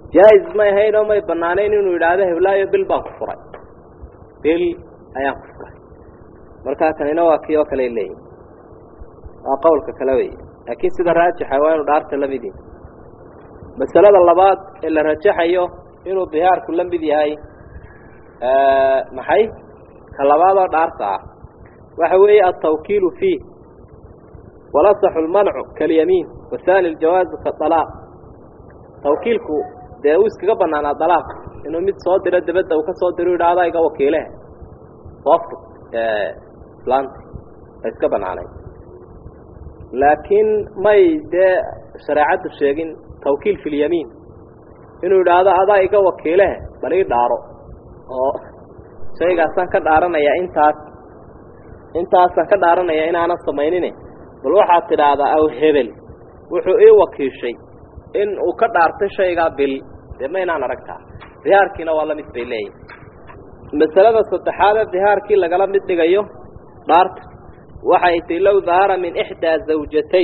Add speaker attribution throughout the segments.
Speaker 1: jaa-is may ahayn oo may banaanayn inuu yidhaahdo heblaayo bil baan ku furay bil ayaan ku furay markaa kanina waa kii oo kale leeyihi waa qowlka kale wey laakiin sida raajixa waa inuu dhaarta la mid yahay masalada labaad ee la rajaxayo inuu dihaarku la mid yahay maxay ka labaadoo dhaarta ah waxa weeye altawkiilu fiih walasaxu lmancu kalyamiin wahaani ljawaazu kaalaaq tawkiilku dee uu iskaga banaanaa dalaaq inuu mid soo diro dabadda uu ka soo diro idhaahda iga wakiilehe soo fur islaanti a iska banaanay laakiin may dee shareecaddu sheegin tawkiil fi lyamiin inuu idhaahdo adaa iga wakiilehe bal ii dhaaro oo shaygaasaan ka dhaaranayaa intaas intaasaan ka dhaaranaya inaanan samaynine bal waxaad tidhaahdaa aw hebel wuxuu ii wakiishay in uu ka dhaartay shaygaa bil dee ma inaan aragtaa dihaarkiina waa la mid bay leeyihin masalada saddexaadee dihaarkii lagala mid dhigayo dhaarta waxay tay low dahara min ixdaa zawjatay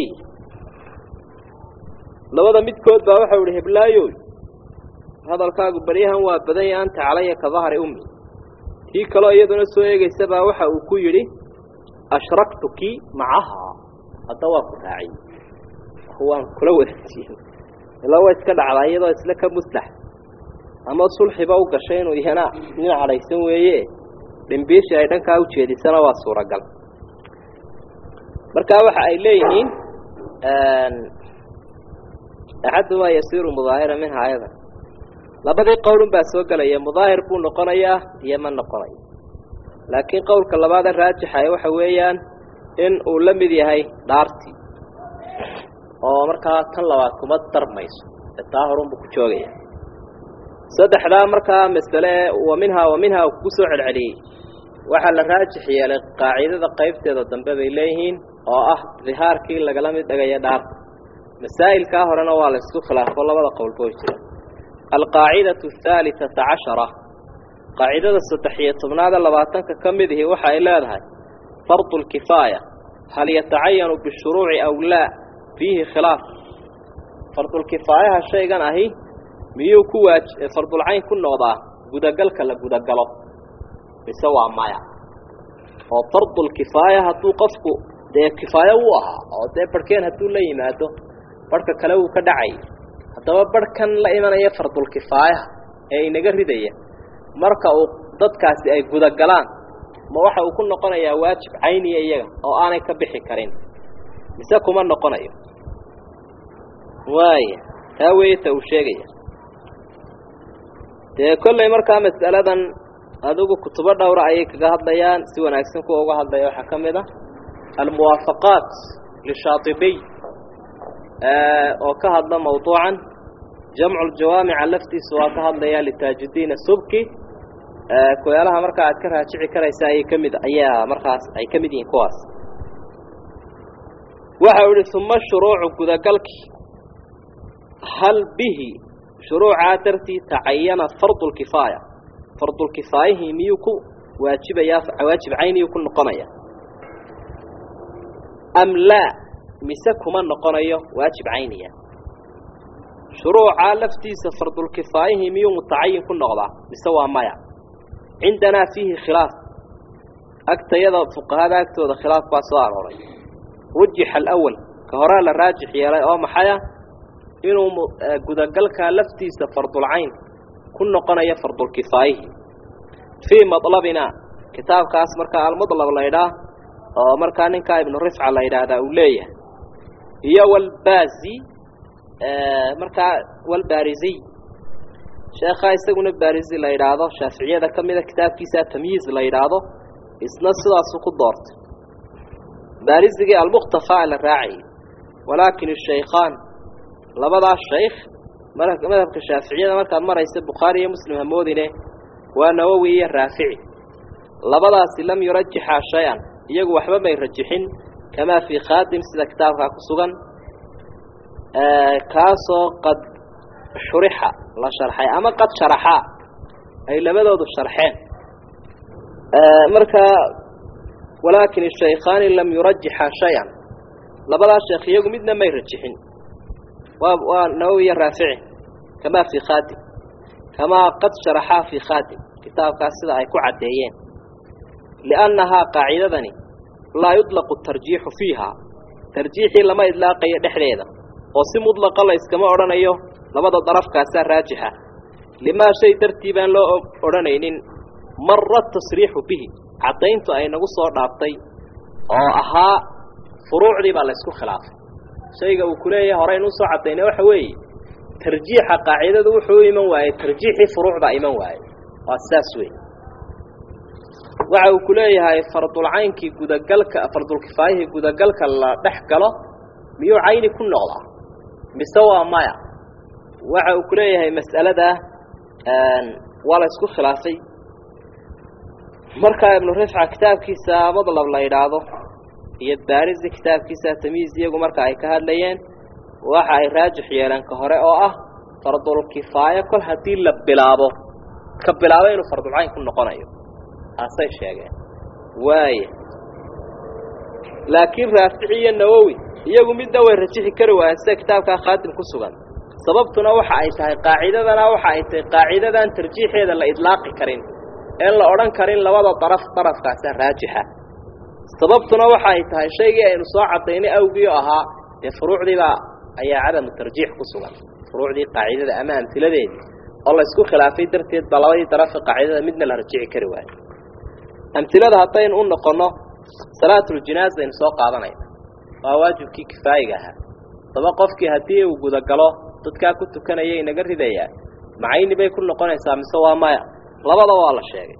Speaker 1: labada midkood baa waxau ihi heblaayoy hadalkaagu baryahan waa badan ya anta calaya ka dahri ummi tii kaloo iyaduna soo eegaysa baa waxa uu ku yidhi ashraktuki macahaa hadda waa ku raaciyey waan kula wadaajiyey ilaa waa iska dhacdaa iyadoo isla ka muslax ama sulxiba u gashay inuu iyana nin cadhaysan weeye dhimbiishii ay dhankaa u jeedisana waa suuragal markaa waxa ay leeyihiin axadumaa yasiiru mudaahira minha ayada labadii qowlun baa soo gelaya mudaahir buu noqonayaa iyo ma noqonayo laakiin qowlka labaada raajixa waxa weeyaan in uu la mid yahay dhaartii oo markaa tan labaad kuma darmayso ee taa horunbuu ku joogaya saddexdaa markaa masale wa minhaa wa minhaa kugu soo celceliyey waxaa la raajix yeelay qaacidada qaybteeda dambe bay leeyihiin oo ah dihaarkii lagala mid dhigaya dhaarta masaa'ilkaa horena waa la isku khilaafo labada qowlba way jiraan alqaacidatu ahaalitata cashara qaacidada saddex iyo tobnaada labaatanka ka mid ihi waxa ay leedahay fardu lkifaaya hal yatacayanu bishuruuci aw laa fiihi khilaaf fardulkifaayaha shaygan ahi miyuu ku waaj fardulcayn ku noqdaa gudagalka la gudagalo mise waa maya oo fardulkifaaya hadduu qofku dee kifaayo wuu ahaa oo dee barhkeen hadduu la yimaado barhka kale wuu ka dhacay haddaba barhkan la imanaya fardulkifaayaha ee inaga ridaya marka uu dadkaasi ay gudagalaan ma waxa uu ku noqonayaa waajib cayniya iyaga oo aanay ka bixi karin mise kuma noqonayo waaya taa weeye ta uu sheegaya dee kollay markaa mas'aladan adigu kutubo dhowra ayay kaga hadlayaan si wanaagsan kuwa uga hadlaya waxaa ka mid ah almuwaafaqaat lishaatibiy oo ka hadla mawduucan jamcu ljawaamica laftiisa waa ka hadlaya litaajudiin subki kuyaalaha markaa aad ka raajici karaysa ayay ka mid ayaa markaas ay ka mid yihiin kuwaas waxa u ihi uma shuruucu gudagalkii hal bihi shuruucaa dartii tacayana fardu lkifaaya fardulkifaayihii miyuu ku waajibayaa waajib cayniyuu ku noqonaya am laa mise kuma noqonayo waajib cayniya shuruucaa laftiisa fardulkifaayihii miyuu mutacayin ku noqdaa mise waa maya cindanaa fiihi khilaaf agtayada fuqahada agtooda khilaaf baa soo arooray rujixa alawal ka horaa la raajix yeelay oo maxaya inuu gudagalkaa laftiisa fardulcayn ku noqonayo fardulkifaayihii fii maطlabina kitaabkaas markaa almadlab la ydhaah oo markaa ninkaa ibnu rifca la yidhaahdaa uu leeyahay iyo walbaazi markaa walbaariziy sheekhaa isaguna baarizi la yidhaahdo shaaficiyada ka mida kitaabkiisa tamyiiz la yidhaahdo isna sidaasu ku doortay baarizigii almukhtafa la raacayay walaakin shaykhaan labadaas shaykh madhabka shaaficiyada markaad maraysa bukhaari iyo muslim hamoodine waa nawowi iyo raafici labadaasi lam yurajixa shay-an iyagu waxba may rajixin kamaa fii khaadim sida kitaabkaa ku sugan kaasoo qad shurixa la sharxay ama qad sharaxaa ay labadoodu sharxeen marka walaakin shaykhaani lam yurajixa shay-an labadaas sheekh iyagu midna may rajixin waa waa nawowi iyo raafici kamaa fii khaadim kamaa qad sharaxaa fii khaadim kitaabkaas sida ay ku caddeeyeen liannahaa qaacidadani laa yudlaqu tarjiixu fiiha tarjiixii lama idlaaqayo dhexdeeda oo si mudlaqa la yskama odhanayo labada darafkaasaa raajixa limaa shay dartii baan loo odhanaynin mara tasriixu bihi caddayntu ay nagu soo dhaaftay oo ahaa furuucdii baa la ysku khilaafay shayga uu ku leeyahay horeyn usoo caddaynay waxa weeye tarjiixa qaacidadu wuxuu u iman waayey tarjiixii furuucdaa iman waayey waa saas wey waxa uu ku leeyahay fardulcaynkii gudagalka fardulkifaayihii gudagalka la dhex galo miyuu cayni ku noqdaa mise waa maya waxa uu ku leeyahay mas'aladaa waa la isku khilaafay markaa ibnu rifca kitaabkiisa madlab la yidhaahdo iyo baarisi kitaabkiisa tamiis iyagu marka ay ka hadlayeen waxa ay raajix yeeleen ka hore oo ah fardulkifaayo kol haddii la bilaabo ka bilaabo inuu fardulcayn ku noqonayo taasay sheegeen waaya laakiin raafici iyo nawowi iyagu midna way rajixi kari waayeen sida kitaabkaa khaadim ku sugan sababtuna waxa ay tahay qaacidadana waxa ay tahay qaacidadan tarjiixeeda la idlaaqi karin een la odhan karin labada daraf darafkaasa raajixa sababtuna waxa ay tahay shaygii aynu soo cadaynay awgii oo ahaa dee furuucdiibaa ayaa cadamu tarjiix ku sugan furuucdii qaacidada ama amtiladeedii oo la isku khilaafay darteed baa labadii darafa qaacidada midna la rajixi kari waayo amtilada haddaynu u noqonno salaatuljinaasa aynu soo qaadanayna waa waajibkii kifaayiga ahaa daba qofkii haddii uu gudagalo dadkaa ku tukanaya inaga ridayaa macayni bay ku noqonaysaa mise waa maya labadaba waa la sheegay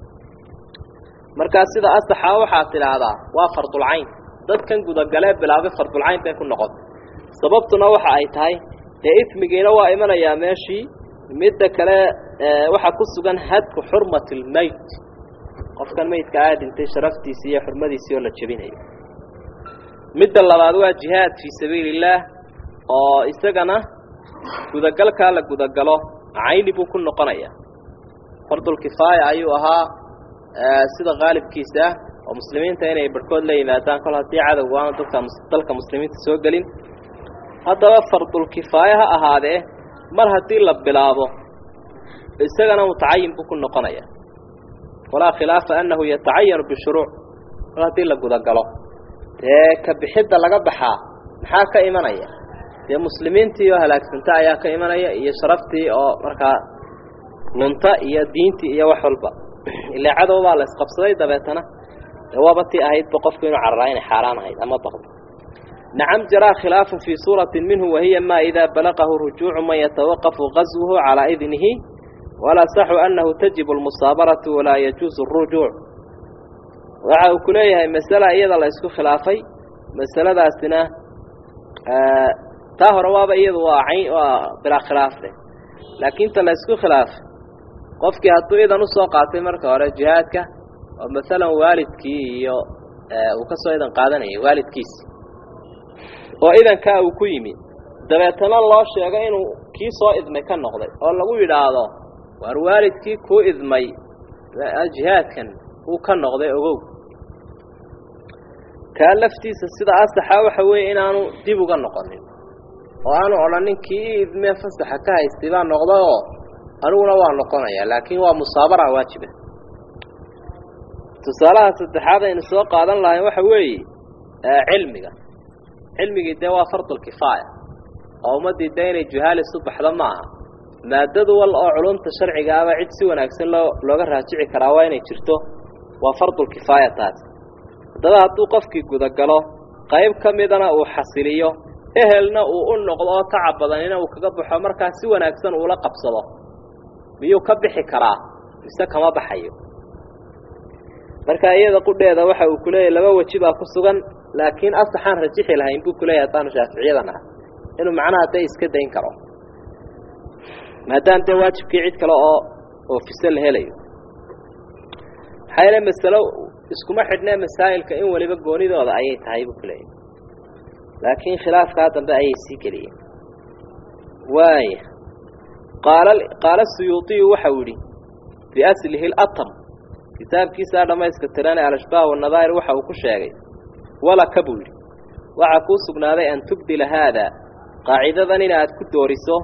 Speaker 1: markaa sida asaxaa waxaad tidhaahdaa waa fardulcayn dadkan gudagalee bilaabay fardulcayn bay ku noqotay sababtuna waxa ay tahay dee ismigiina waa imanayaa meeshii midda kale waxaa ku sugan hadku xurmati lmeyt qofkan meydka aa dhintay sharaftiisii iyo xurmadiisii oo la jebinayo midda labaad waa jihaad fii sabiili illaah oo isagana gudagalkaa la gudagalo cayni buu ku noqonaya fardulkifaaya ayuu ahaa sida qaalibkiisa ah oo muslimiinta inay barhkood la yimaadaan kol haddii cadowgu aanu dadka dalka muslimiinta soo gelin haddaba fardulkifaaya ha ahaadee mar haddii la bilaabo isagana mutacayin buu ku noqonaya walaa khilaafa annahu yatacayanu bishuruuc mar haddii la gudagalo dee ka bixidda laga baxaa maxaa ka imanaya dee muslimiintii oo halaagsanta ayaa ka imanaya iyo sharaftii oo markaa lunta iyo diintii iyo wax walba ilaa cadow baa la isqabsaday dabeetana dee waaba tii ahaydba qofku inuu cararaa inay xaaraan ahayd ama baqdo nacam jaraa khilaafun fii suuratin minhu wahiya ma idaa balaqahu rujuucu man yatawaqafu qaswuhu calaa idnihi walaa saxu annahu tajibu almusaabaratu walaa yajuusu arujuuc waxa uu ku leeyahay masala iyada la isku khilaafay masaladaasina taa hore waaba iyadu waa cayn waa bilaa khilaafe laakiin ta la isku khilaafay qofkii hadduu idan usoo qaatay marka hore jihaadka oo masalan waalidkii iyo uu ka soo idan qaadanayay waalidkiisi oo idankaa uu ku yimi dabeetana loo sheego inuu kii soo idmay ka noqday oo lagu yidhaahdo waar waalidkii kuu idmay jihaadkan uu ka noqday ogow kaa laftiisa sida asaxa waxa weeye inaanu dib uga noqonin oo aanu odhanin kii i idmee fasaxa ka haystay baa noqday oo aniguna waa noqonayaa laakiin waa musaabara waajiba tusaalaha saddexaad aynu soo qaadan lahayn waxa weeye cilmiga cilmigii dee waa fardulkifaaya oo ummaddii dee inay juhaalisu baxdo ma aha maadadu wal oo culumta sharciga aba cid si wanaagsan loo looga raajici karaa waa inay jirto waa fardulkifaaya taas haddaba hadduu qofkii gudagalo qayb ka midana uu xasiliyo ehelna uu u noqdo oo tacab badanina uu kaga baxo markaa si wanaagsan uula qabsado miyuu ka bixi karaa mise kama baxayo marka iyada qudheeda waxa uu kuleeyahy laba weji baa ku sugan laakiin asaxaan rajixi lahayn buu kuleeyahay haddaanu shaaficiyadan ah inuu macnaha dee iska dayn karo maadaama dee waajibkii cid kale oo oofiso la helayo maxaa yeele masalo iskuma xidhnee masaa'ilka in weliba goonidooda ayay tahay buu kuleeyahy laakiin khilaafkaa dambe ayay sii geliyeen waaya qaala qaala suyuuطiyu waxau yidhi biaslihi latam kitaabkiisaa dhammayska tiran ee alashbaah wanadaa'ir waxa uu ku sheegay walaka buu yidhi waxaa kuu sugnaaday an tubdila haada qaacidadan inaad ku dooriso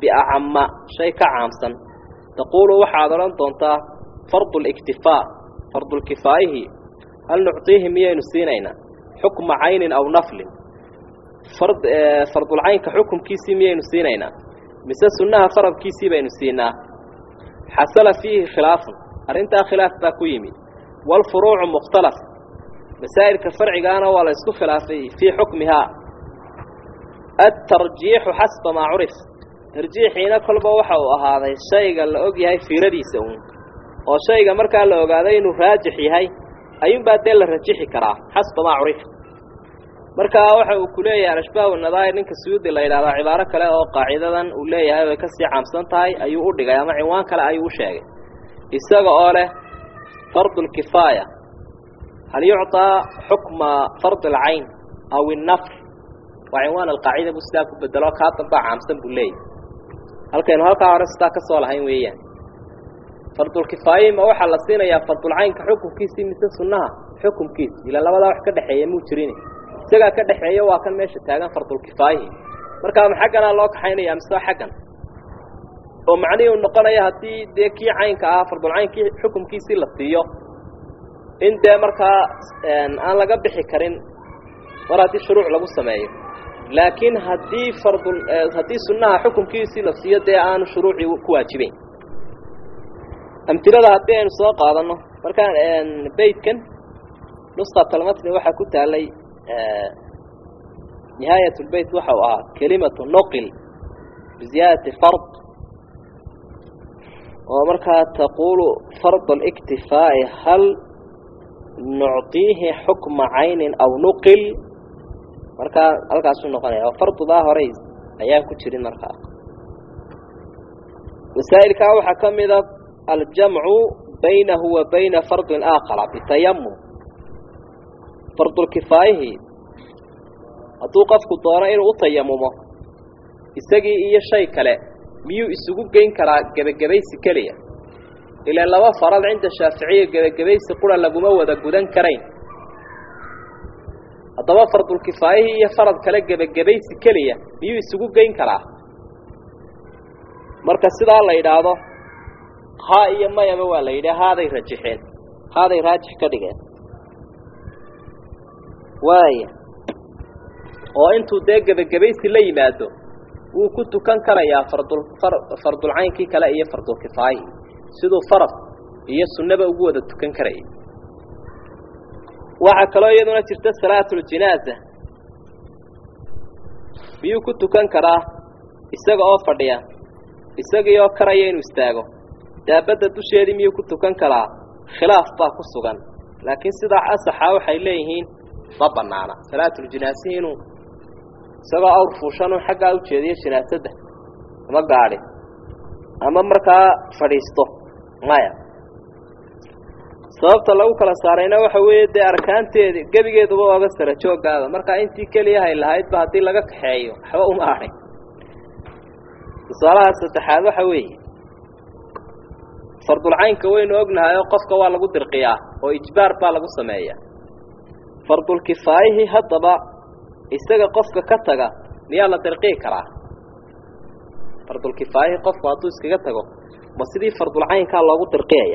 Speaker 1: biacama shay ka caamsan taquulu waxaad odhan doontaa fardu liktifaa fardulkifaayihi hal nuctiihi miyaynu siinaynaa xukma caynin aw naflin fard fardulcaynka xukumkiisii miyaynu siinaynaa mise sunnaha faradkiisii baynu siinaa xasala fiihi khilaafun arrintaa khilaaf baa ku yimid waalfuruucu mukhtalaf masaa'ilka farcigaana waa la isku khilaafay fii xukmihaa atarjiixu xasba maa curif tarjiixiina kolba waxa uu ahaaday shayga la og yahay fiiradiisa uun oo shayga markaa la ogaaday inuu raajix yahay ayuunbaa dee la rajixi karaa xasba maa curif markaa waxa uu ku leeyahay alashbaah nadaa'ir ninka suyuudi la yidhahdaa cibaaro kale oo qaacidadan uu leeyahay way kasii caamsan tahay ayuu u dhigay ama cinwaan kale ayuu u sheegay isaga oo leh fardu lkifaaya hal yucطaa xukma fardi alcayn aw innafr waa cinwaan alqaacida buu sidaa ku bedelo kaa dambaa caamsan buu leeyahy halkaynu halkaa hore sidaa ka soo lahayn weeyaan fardulkifaayi ma waxaa la siinayaa fardulcaynka xukumkiisii mise sunnaha xukumkiisi ila labadaa wax ka dhexeeya muu jirin isagaa ka dhexeeya waa kan meesha taagan fardulkifaayihi markaa ma xagganaa loo kaxaynaya mise xaggan oo macnihii u noqonaya haddii dee kii caynka ah fardulcaynkii xukumkiisii la siiyo in dee markaa aan laga bixi karin mar haddii shuruuc lagu sameeyo laakiin haddii fardul haddii sunnaha xukumkiisii la siiyo dee aanu shuruucii ku waajibeyn amtilada haddii aynu soo qaadanno markaan beytkan nusqatalmatni waxaa ku taalay nihaayat lbeyt waxa uu ahaa kelimatu noqil biziyaadati fard oo markaa taquulu fard اliktifaa'i hal nucطiihi xukma caynin aw nuqil markaa halkaasuu noqonaya oo fardudaa horey ayaan ku jirin markaa masaa'ilkaa waxaa ka mida aljamcu baynahu wa bayna fardin aakhara bitayamum fardulkifaayihi hadduu qofku doono inuu u tayamumo isagii iyo shay kale miyuu isugu geyn karaa gebagabaysi keliya ilaa laba farad cinda shaaficiya gebagabaysi qura laguma wada gudan karayn haddaba fardulkifaayihii iyo farad kale gebagabaysi keliya miyuu isugu geyn karaa marka sidaa la yidhaahdo haa iyo mayaba waa la yidhi haaday rajixeen haaday raajix ka dhigeen waaya oo intuu dee gebagabaysi la yimaado wuu ku tukan karayaa fardul fardulcaynkii kale iyo fardulkifaayihii siduu farad iyo sunnaba ugu wada tukan karayay waxaa kaloo iyaduna jirta salaatuljinaaza miyuu ku tukan karaa isaga oo fadhiya isagii oo karaya inuu istaago daabadda dusheedii miyuu ku tukan karaa khilaaf baa ku sugan laakiin sidaa asaxa waxay leeyihiin ma banaana salaatuljinaasihi inuu isagoo awr fuushan xaggaa ujeediyo jinaasadda ama gaadhi ama markaa fadhiisto maya sababta lagu kala saarayna waxa weeye dee arkaanteedi gebigeeduba ooga sara jooggaada markaa intii keliya hay lahaydba haddii laga kaxeeyo waxba uma adhay tusaalaha saddexaad waxa weeye fardulcaynka waynu ognahay oo qofka waa lagu dirqiyaa oo ijbaar baa lagu sameeyaa fardulkifaayihii haddaba isaga qofka ka taga miyaa la dirqii karaa fardulkifaayihii qofku hadduu iskaga tago ma sidii fardulcaynkaa loogu dirqiyaya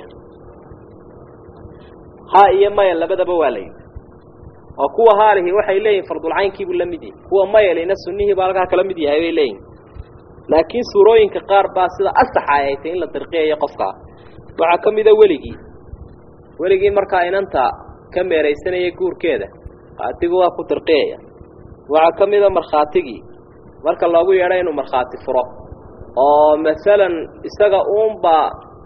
Speaker 1: ha iyo maya labadaba waa la yidhi oo kuwa haalihi waxay leeyihin fardulcaynkiibuu la mid yahay kuwa mayalina sunnihii baa halkaa kala mid yahay bay leeyihin laakiin suurooyinka qaar baa sida asaxa ay tay in la dirqiyayo qofkaa waxaa ka mida weligii weligii markaa inanta ka meeraysanaya guurkeeda qaatigu waa ku dirqiyaya waxaa ka mida markhaatigii marka loogu yeedho inuu markhaati furo oo masalan isaga uunbaa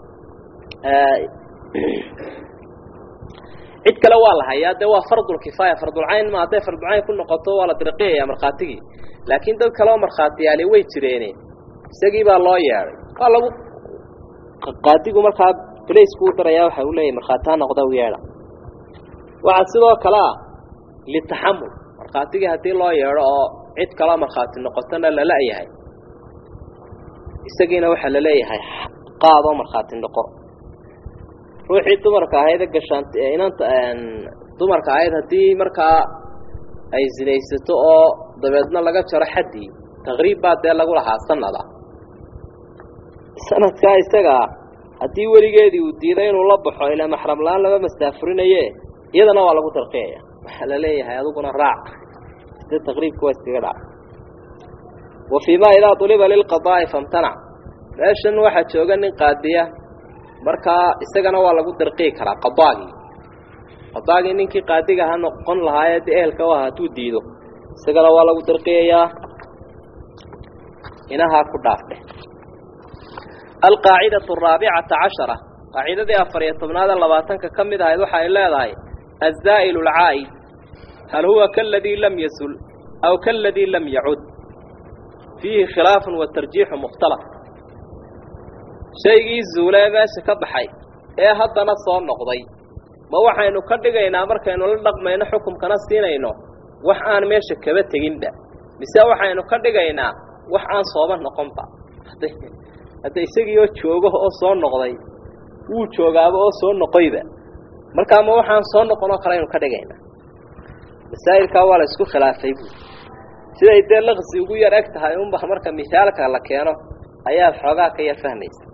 Speaker 1: cid kale waa la hayaa dee waa fardulkifaaya fardulcayn ma hadday fardulcayn ku noqoto waa la dirqiyaya markhaatigii laakiin dad kale oo markhaatiyaali way jireene isagii baa loo yeedhay waa lagu qaadigu markaa balaysku u darayaa waxa uu leeyahy markhaati ha noqda u yeedha waxaa sidoo kale ah litaxamul markhaatigii haddii loo yeedho oo cid kaloo markhaati noqotona lala yahay isagiina waxaa la leeyahay qaadoo markhaati noqo ruuxii dumarka ahayd gashaan inanta dumarka ahayd haddii markaa ay sinaysato oo dabeedna laga jaro xaddii taqriib baa dee lagu lahaa sanada sanadkaa isagaa haddii weligeedii uu diiday inuu la baxo ilaa maxram la-aan lama mastaafurinaye iyadana waa lagu darqiyaya waxaa la leeyahay adiguna raac sida taqriibka waa iskaga dhaca wa fii ma idaa uliba lilqadaa'i famtanac meeshan waxaa jooga nin qaadiya markaa isagana waa lagu darqii karaa qadaagii qadaagii ninkii qaadiga ha noqon lahaayee dee ehelka u aha hadduu diido isagana waa lagu darqiyayaa inahaa ku dhaafdhe alqaacidatu araabicata cashara qaacidadii afar iyo tobnaada labaatanka ka mid ahayd waxa ay leedahay azaa'ilu alcaa'id hal huwa kaladii lam yasul aw kaladii lam yacud fiihi khilaafun wa tarjiixu mukhtalaf shaygii zuulee meesha ka baxay ee haddana soo noqday ma waxaynu ka dhigaynaa markaynu la dhaqmayno xukumkana siinayno wax aan meesha kaba teginba mise waxaynu ka dhigaynaa wax aan sooba noqonba hadda isagii oo joogo oo soo noqday wuu joogaaba oo soo noqoyba markaa ma waxaan soo noqonoo kale aynu ka dhigaynaa masaa'ilkaa waa la isku khilaafay buui siday dee laqsi ugu yar eg tahay unba marka misaalka la keeno ayaad xoogaa ka yar fahmaysa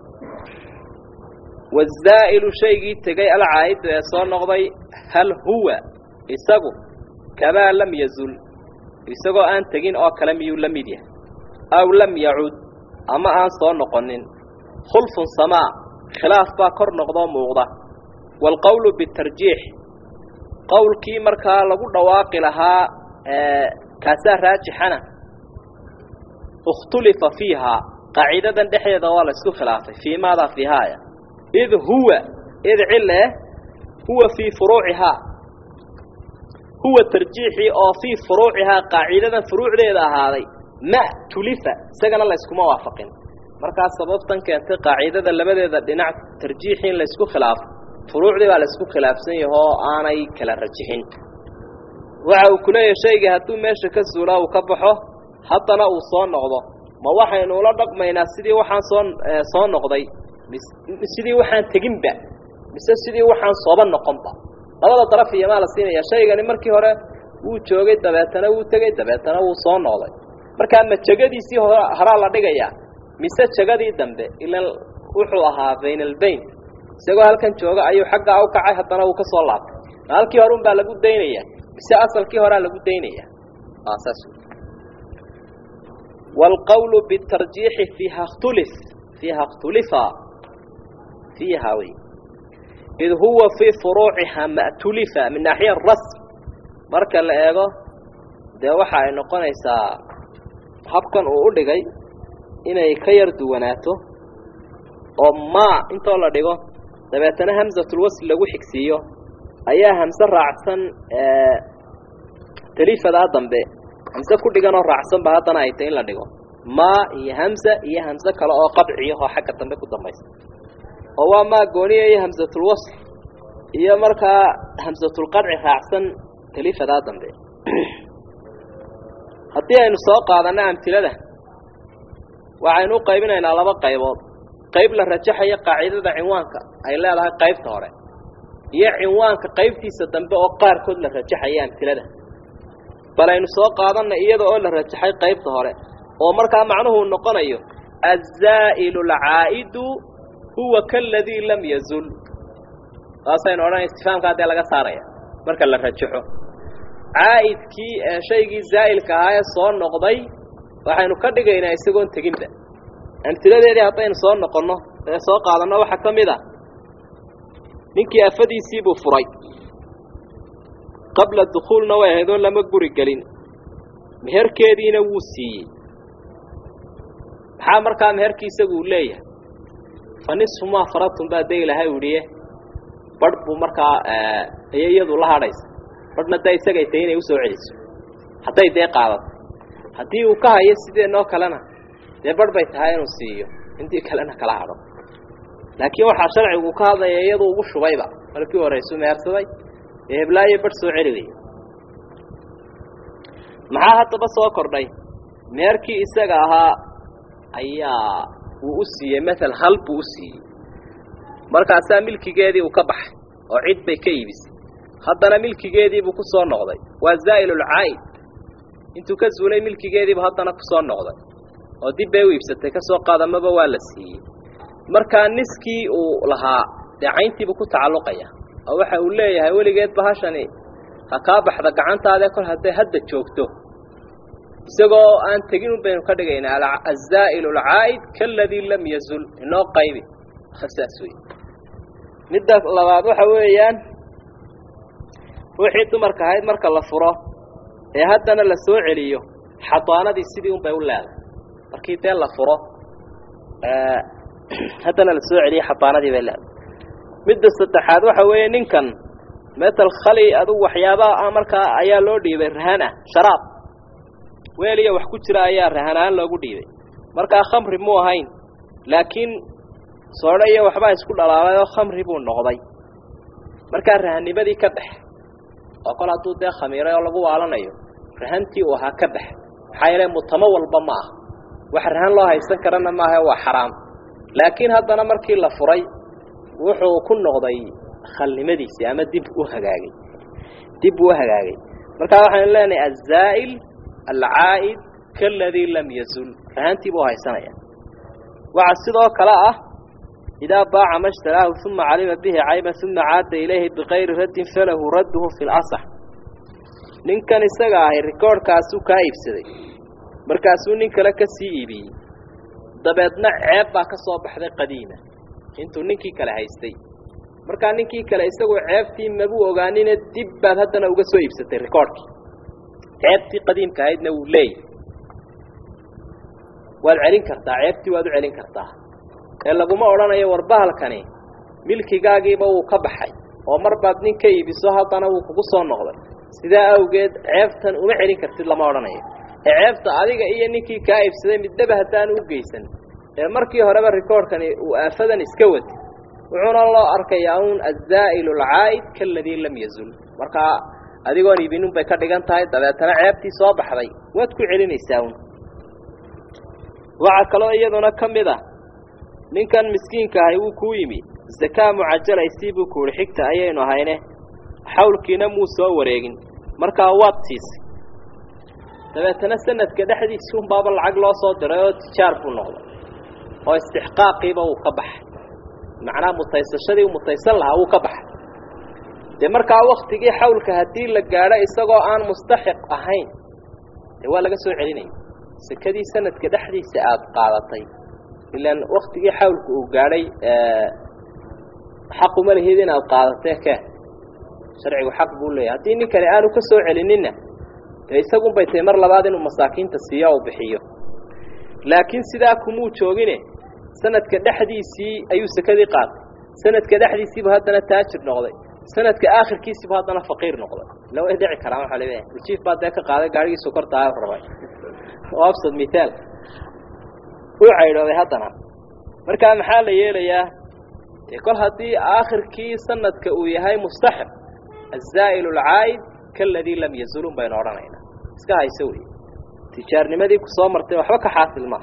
Speaker 1: wazaa'ilu shaygii tegay alcaa'idu ee soo noqday hal huwa isagu kamaa lam yazul isagoo aan tegin oo kale miyuu la mid yahay aw lam yacud ama aan soo noqonin khulfun samaa khilaaf baa kor noqdoo muuqda waalqowlu bitarjiix qowlkii markaa lagu dhawaaqi lahaa kaasaa raajixana ikhtulifa fiihaa qaacidadan dhexdeeda waa la isku khilaafay fii maadaa fiihaaya id huwa id cile huwa fii furuucihaa huwa tarjiixii oo fii furuucihaa qaacidadan furuucdeeda ahaaday ma tulifa isagana layskuma waafaqin markaas sababtan keentay qaacidada labadeeda dhinac tarjiixii in laysku khilaafo furuucdii baa laysku khilaafsan yaho oo aanay kala rajixin waxa uu ku leeyahay shaygii hadduu meesha ka suulaa uu ka baxo haddana uu soo noqdo ma waxaynu ula dhaqmaynaa sidii waxaan soo soo noqday sidii waxaan teginba mise sidii waxaan sooba noqonba labada daraf iyo maa la siinaya shaygani markii hore wuu joogay dabeetana wuu tegey dabeetana wuu soo noqday markaa ma jegadiisii horaa la dhigayaa mise jegadii dambe ilan wuxuu ahaa bayn albayn isagoo halkan jooga ayuu xaggaa u kacay haddana wuu ka soo laabtay ma halkii hore unbaa lagu daynaya mise asalkii horaa lagu daynaya saas waalqawlu bitarjiixi fiiha ktulif fiiha khtulifa fiiha wey id huwa fii furuuciha ma'tulifa min naaxiya rasm marka la eego dee waxa ay noqonaysaa habkan uu u dhigay inay ka yar duwanaato oo maa intoo la dhigo dabeetana hamsatulwasl lagu xigsiiyo ayaa hamse raacsan talifadaa dambe hamse ku dhiganoo raacsanba haddana ay tay in la dhigo maa iyo hamsa iyo hamse kale oo qadciyahoo xagga dambe ku dambaysa oo waa maa gooniya iyo hamsatulwasl iyo markaa hamsatulqadci raacsan talifadaa dambe haddii aynu soo qaadanno amtilada waxaynu u qaybinaynaa laba qaybood qayb la rajaxayo qaacidada cinwaanka ay leedahay qaybta hore iyo cinwaanka qaybtiisa dambe oo qaarkood la rajaxaya amtilada bal aynu soo qaadanna iyada oo la rajaxay qaybta hore oo markaa macnuhu noqonayo azaa'ilu alcaa'idu huwa kaladii lam yazul saasaynu odhanay istifaamkaa dee laga saaraya marka la rajaxo caa'idkii shaygii zaa'ilka ahaa ee soo noqday waxaynu ka dhigaynaa isagoon teginba amtiladeedii haddaynu soo noqonno ee soo qaadanno waxaa ka mid a ninkii afadiisii buu furay qabla dukhuulna way ahayd oon lama guri gelin meherkeediina wuu siiyey maxaa markaa meherkii isaguu leeyahay fa nisfu maa faradtum baa dee ilaahay udhiye badh buu markaa ayay iyadu la hadhaysa badhna dee isagay tahay inay usoo celiso hadday dee qaadato haddii uu ka hayo sideenoo kalena dee badh bay tahay inuu siiyo intii kalena kala hadho laakiin waxaa sharcigu ka hadlaya iyadu ugu shubayba markii horeysu mehersaday ee heblaayo badh soo celigaya maxaa haddaba soo kordhay meherkii isaga ahaa ayaa uu u siiyey maala hal buu u siiyey markaasaa milkigeedii uu ka baxay oo cid bay ka iibisay haddana milkigeediibuu ku soo noqday waa zaa'ilulcaa'id intuu ka zuulay milkigeediibu haddana ku soo noqday oo dib bay u iibsatay ka soo qaadamaba waa la siiyey markaa niskii uu lahaa dee cayntiibuu ku tacalluqaya oo waxa uu leeyahay weligeed bahashani ha kaa baxda gacantaadee kol hadday hadda joogto isagoo aan tegin un baynu ka dhigaynaa azaa'ilu alcaa'id kaaladii lam yazul inoo qaybi saas wey midda labaad waxa weeyaan wixii dumarka ahayd marka la furo ee haddana la soo celiyo xadaanadii sidii un bay u leedahay markii dee la furo haddana la soo celiyo xadaanadii bay leedahay midda saddexaad waxa weeye ninkan metal khali adugu waxyaabaha markaa ayaa loo dhiibay rahan ah sharaab weel iyo wax ku jira ayaa rahanaan loogu dhiibay markaa khamri muu ahayn laakiin soodho iyo waxbaa isku dhalaalay oo khamri buu noqday markaa rahanimadii ka dhex oo kol hadduu dee khamiiray oo lagu waalanayo rahantii uu ahaa ka dhex maxaa yeele mutamo walba ma aha wax rahan loo haysan karana maaha waa xaraam laakiin haddana markii la furay wuxuu ku noqday khalnimadiisii ama dib u hagaagay dib uu hagaagay markaa waxaynu leenahay azaa'il alcaa'id kaaladii lam yazul rahantii buu haysanaya waxaa sidoo kale ah idaa baaca ma shtaraahu uma calima bihi cayban uma caada ilayhi bikayri raddin falahu radduhu fi lasax ninkan isaga ahay rikoorhkaasuu kaa iibsaday markaasuu nin kale ka sii iibiyey dabeedna ceeb baa ka soo baxday qadiima intuu ninkii kale haystay markaa ninkii kale isagoo ceebtii mabuu ogaanine dib baad haddana uga soo iibsatay rikoorhkii ceebtii qadiimka ahaydna wuu leeyahy waad celin kartaa ceebtii waad u celin kartaa ee laguma odhanayo warbahalkani milkigaagiiba wuu ka baxay oo mar baad nin ka iibiso haddana wuu kugu soo noqday sidaa awgeed ceebtan uma celin kartid lama odhanayo ee ceebta adiga iyo ninkii kaa iibsaday midnaba haddaanu u geysan ee markii horeba rikoorhkani uu aafadan iska wati wuxuuna loo arkayaa uun azaa'ilu alcaa'id kaaladii lam yazul markaa adigoon iibinun bay ka dhigan tahay dabeetana ceebtii soo baxday waad ku celinaysaa un waxaa kaloo iyaduna ka mid ah ninkan miskiinka ahay wuu kuu yimi zakaa mucajalaysii buu kuuhi xigta ayaynu ahayne xawlkiina muu soo wareegin markaa waad siisay dabeetana sanadka dhexdiisii unbaaba lacag loo soo diray oo tijaar buu noqday oo istixqaaqiiba wuu ka baxay macnaha mutaysashadii u mutaysan lahaa wuu ka baxay dee markaa waktigii xawlka haddii la gaadho isagoo aan mustaxiq ahayn dee waa laga soo celinaya sekadii sanadka dhexdiisa aada qaadatay ilaan waktigii xawlka uu gaadhay xaquma lihid inaad qaadatee ke sharcigu xaq buu leeyahy haddii nin kale aanu ka soo celinina dee isagun bay tahay mar labaad inuu masaakiinta siiyo u bixiyo laakiin sidaa kumuu joogine sanadka dhexdiisii ayuu sekadii qaatay sanadka dhexdiisiibu haddana taajir noqday sanadka aakhirkiisiibu haddana faqiir noqday ila way dhici karaan waxaa leeyahay ujiif baa dee ka qaaday gaadhigii sokortaa rabay oo absad mithaal uu caydhooday haddana markaa maxaa la yeelayaa dee kol haddii aakhirkii sanadka uu yahay mustaxiq azaa'il alcaa'id kaaladii lam yazulun baynu odhanaynaa iska hayso wey tijaarnimadii ku soo martay waxba ka xaasil maaha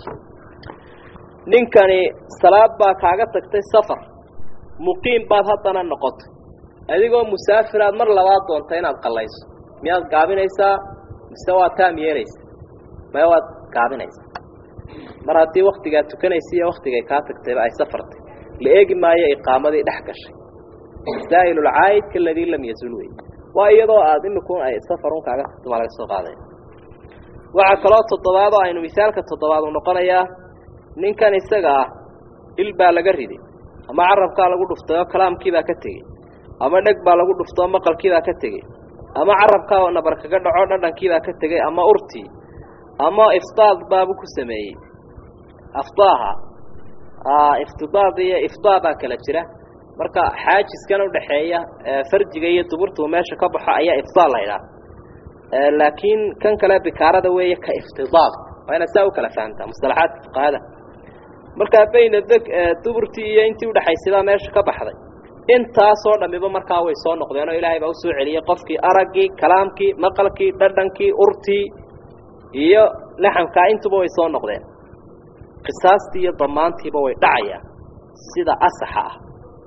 Speaker 1: ninkani salaad baa kaaga tagtay safar muqiim baad haddana noqotay adigoo musaafiraad mar labaad doonta inaad qallayso miyaad gaabinaysaa mise waa taam yeelaysa maya waad gaabinaysaa mar haddii waktigaad tukanaysa iyo waktigay kaa tagtayba ay safartay la eegi maayo iqaamadii dhex gashay zaa'il alcaa'id kaaladii lam yazul wey waa iyadoo aada imikun ay safarun kaaga tagto maa laga soo qaadaya waxaa kaloo toddobaad oo aynu misaalka toddobaad u noqonayaa ninkan isaga ah il baa laga riday ama carabkaa lagu dhuftay oo kalaamkiibaa ka tegey ama dheg baa lagu dhuftay oo maqalkiibaa ka tegey ama carabkaa oo nabar kaga dhaco dhadhankiibaa ka tegey ama urtii ama iftaad baabuu ku sameeyey aftaaha iftidaad iyo iftaa baa kala jira marka xaajiskan udhaxeeya farjiga iyo duburtuu meesha ka baxo ayaa iftaa la ydhaha laakiin kan kale bikaarada weeye ka iftidaad waa inaad saa u kala fahamtaa musalaxaadka fuqahada markaa bayna deg duburtii iyo intii udhaxaysaybaa meesha ka baxday intaasoo dhammiba markaa way soo noqdeen oo ilaahay baa usoo celiyey qofkii araggii kalaamkii maqalkii dhadhankii urtii iyo laxamkaa intuba way soo noqdeen qisaastii iyo damaantiiba way dhacayaan sida asaxa ah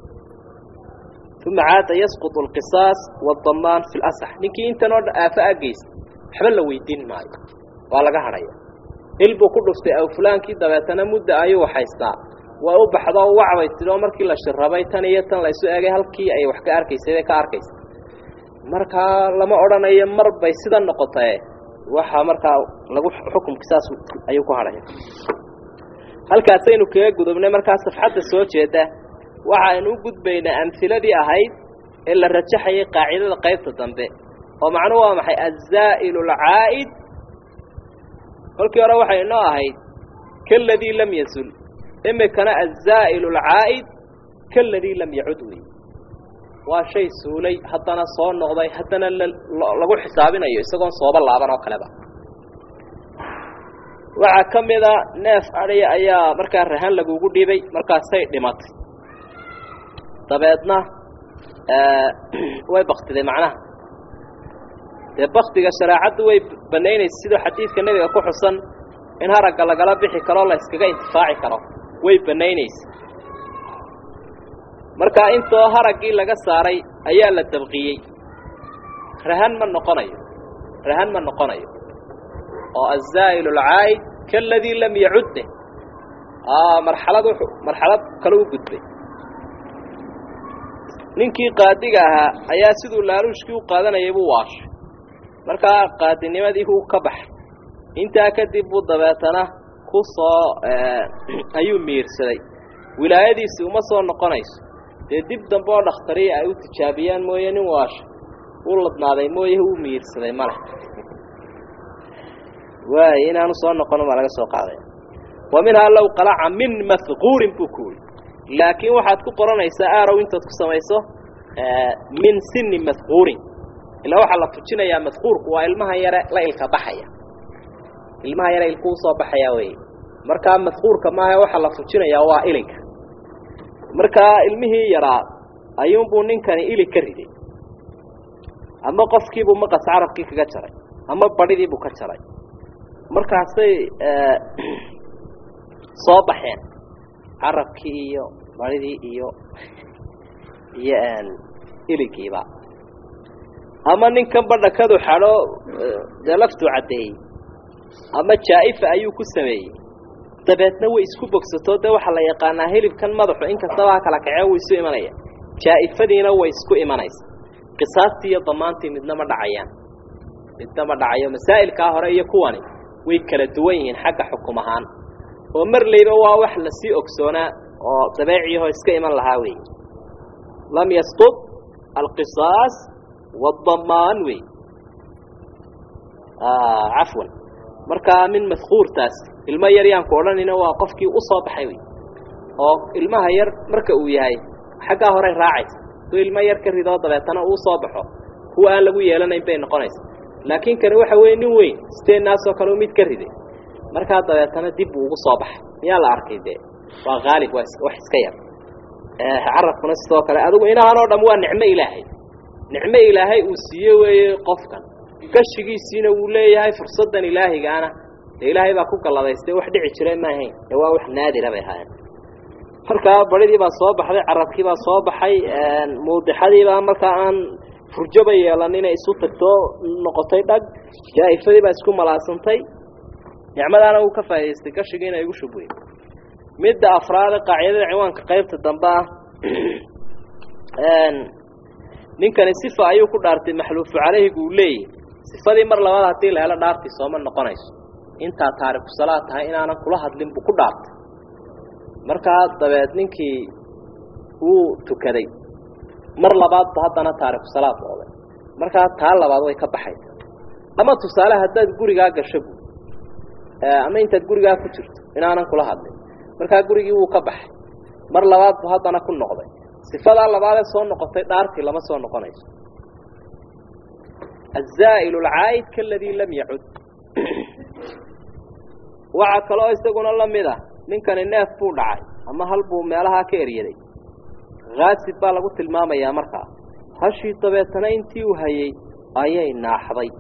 Speaker 1: uma caada yasqutu alqisaas waadamaan fi lasax ninkii intan oo aafo ageysa waxba la weydiin maayo waa laga hadhaya il buu ku dhuftay aw fulaankii dabeetana mudda ayuu haystaa way u baxdo wacbay tidoo markii la shirabay tan iyo tan la isu eegay halkii ay wax ka arkaysay bay ka arkaysa markaa lama odhanayo mar bay sida noqotae waxaa markaa lagu xukumka saas ayuu ku hadhaya halkaasaynu kaga gudubnay markaa safxadda soo jeeda waxaaynu u gudbaynaa amhiladii ahayd ee la rajaxayay qaacidada qaybta dambe oo macnuhu waa maxay azaa'ilu alcaa'id kolkii hore waxay inoo ahayd kaladii lam yazul imikana azaa'ilu alcaa'id kaladii lam yacud wey waa shay suulay haddana soo noqday haddana lagu xisaabinayo isagoon sooba laaban oo kaleba waxaa ka mida neef adhiya ayaa markaa rahan lagugu dhibay markaasay dhimatay dabeedna way baktiday macnaha dee baktiga shareecaddu way banaynaysa sidoo xadiidka nebiga ku xusan in haragga lagala bixi karo la yskaga intifaaci karo way banaynaysa markaa intoo haraggii laga saaray ayaa la dabqiyey rahan ma noqonayo rahan ma noqonayo oo azaa'ilu alcaa'id kaladii lam yacudde marxalad wuxuu marxalad kale u gudbay ninkii qaadiga ahaa ayaa siduu laaluushkii u qaadanayay buu waashay markaa qaadinimadii uu ka baxay intaa kadib buu dabeetana ku soo ayuu miirsaday wilaayadiisi uma soo noqonayso dee dib dambe oo dhakhtariya ay u tijaabiyaan mooye nin waasha uu ladnaaday mooye uu miirsaday male waay inaanu soo noqono baa laga soo qaaday wa minhaa low qalaca min mahquurin buu ku wuri laakiin waxaad ku qoranaysaa aarow intaad ku samayso min sini mahquurin ilaa waxaa la tujinayaa mahquurku waa ilmaha yare la ilka baxaya ilmaha yare ilku usoo baxaya wey markaa mahquurka maaha waxaa la tujinayaa waa ilinka markaa ilmihii yaraa ayuunbuu ninkani ilig ka riday ama qofkiibuu maqas carabkii kaga jaray ama badhidiibuu ka jaray markaasay soo baxeen carabkii iyo badhidii iyo iyo iligiiba ama ninkan badhakadu xadho dee laftuu caddeeyey ama jaa'ifa ayuu ku sameeyey dabeedna way isku bogsato dee waxaa la yaqaanaa hilibkan madaxu inkastaba ha kala kacee wuu isu imanaya jaa'ifadiina way isku imanaysa qisaastii iyo damaantii midna ma dhacayaan midna ma dhacayo masaa'ilkaa hore iyo kuwani way kala duwan yihiin xagga xukum ahaan oo marlayba waa wax lasii ogsoonaa oo dabeeciyahoo iska iman lahaa weeye lam yasqud alqisaas wadamaan wey cafwan markaa min mahquurtaas ilmo yar yaanku odhanayna waa qofkii u soo baxay wey oo ilmaha yar marka uu yahay xaggaa horey raacaysa duu ilmo yar ka ridoo dabeetana uu soo baxo kuwa aan lagu yeelanayn bay noqonaysa laakiin kani waxa weeye nin weyn steenaasoo kale mid ka riday markaa dabeetana dib buu ugu soo baxay miyaa la arkay dee waa haalib waa wax iska yar carabkuna sidoo kale adigu inahan oo dham waa nicmo ilaahay nicmo ilaahay uu siiye weeye qofkan gashigiisiina wuu leeyahay fursaddan ilaahigaana dee ilaahay baa ku galladaystay wax dhici jira ma ahayn ee waa wax naadira bay ahaayeen markaa badhidii baa soo baxday carabkii baa soo baxay muudixadii baa markaa aan furjoba yeelanina isu tagtoo noqotay dhag jaa'ifadii baa isku malaasantay nicmadaana uu ka faa'idaystay gashigiina igu shubwey midda afraade qaacidada ciwaanka qaybta dambe ah ninkani sifa ayuu ku dhaartay maxluufu calayhigu uu leeyahy sifadii mar labaad haddii la helo dhaartii sooma noqonayso intaa taariku salaad tahay inaanan kula hadlin buu ku dhaartay markaa dabeed ninkii wuu tukaday mar labaadba haddana taariku salaad noqday markaa taa labaad way ka baxaysa ama tusaale haddaad gurigaa gasho bu ama intaad gurigaa ku jirto inaanan kula hadlin markaa gurigii wuu ka baxay mar labaadbu haddana ku noqday sifadaa labaadee soo noqotay dhaartii lama soo noqonayso الزائل العائد كالذي لم يعد waxaa kaloo isaguna la mid ah ninkani neef buu dhacay ama hal buu meelahaa ka eryaday haasib baa lagu tilmaamayaa markaa hashii dabeetana intii uu hayey ayay naaxday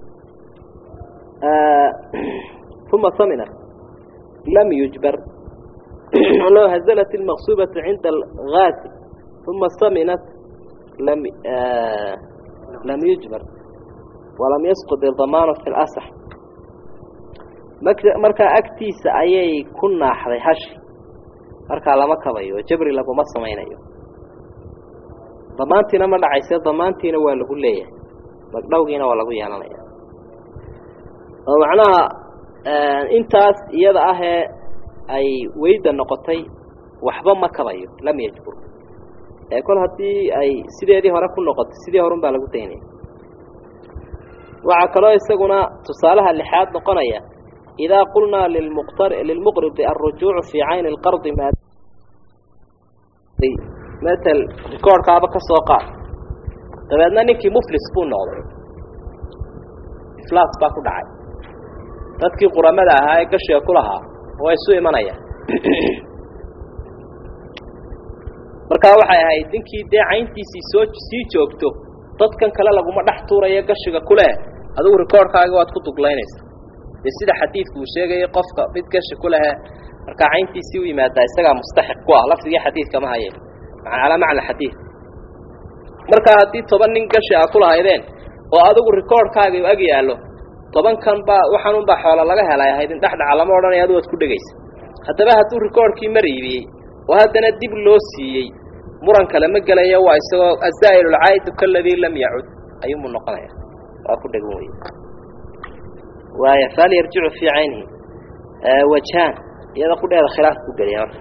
Speaker 1: uma saminat lam yujbar loo hazalat ilmaqsuubatu cinda alhaasib uma saminat lam lam yujbar walam yasqud idamaanu fi lasax markaa agtiisa ayay ku naaxday hashi markaa lama kabayo oo jabri laguma samaynayo damaantiina ma dhacayse damaantiina waa lagu leeyahay magdhowgiina waa lagu yeelanaya oo macnaha intaas iyada ahee ay weyda noqotay waxba ma kabayo lam yajbur ee kol haddii ay sideedii hore ku noqotay sidii horun baa lagu daynaya waxaa kaloo isaguna tusaalaha lixaad noqonaya idaa qulnaa lilmuqtar lilmuqridi alrujuucu fii cayni lqardi maa matal rikoorhkaaba ka soo qaad dabeedna ninkii muflis buu noqday iflaas baa ku dhacay dadkii quramada ahaa ee gashiga ku lahaa waa isu imanayaan markaa waxay ahayd ninkii dee cayntiisii soo sii joogto dadkan kale laguma dhex tuurayo gashiga kuleh adigu rikoorhkaaga waad ku duglaynaysa dee sida xadiidku uu sheegayay qofka mid gashi ku lehe markaa cayntiisii u yimaadaa isagaa mustaxiq ku ah lafdigii xadiidka ma haye calaa macna xadiid markaa haddii toban nin gashi a ku lahaydeen oo adigu rikoorhkaaga ag yaallo tobankan baa waxaanunbaa xoola laga helay ahayd in dhexdhaca lama odhanaya adu waad ku dhegaysa haddaba hadduu rikoorhkii mar iibiyey oo haddana dib loo siiyey muran kale ma gelayo waa isagoo azaa'ilulcaa'idu kaladii lam yacud ayuunbuu noqonaya waa ku dhegan wey waaya faal yarjicu fii caynihi wajhaan iyada qudheeda khilaaf ku geliya marka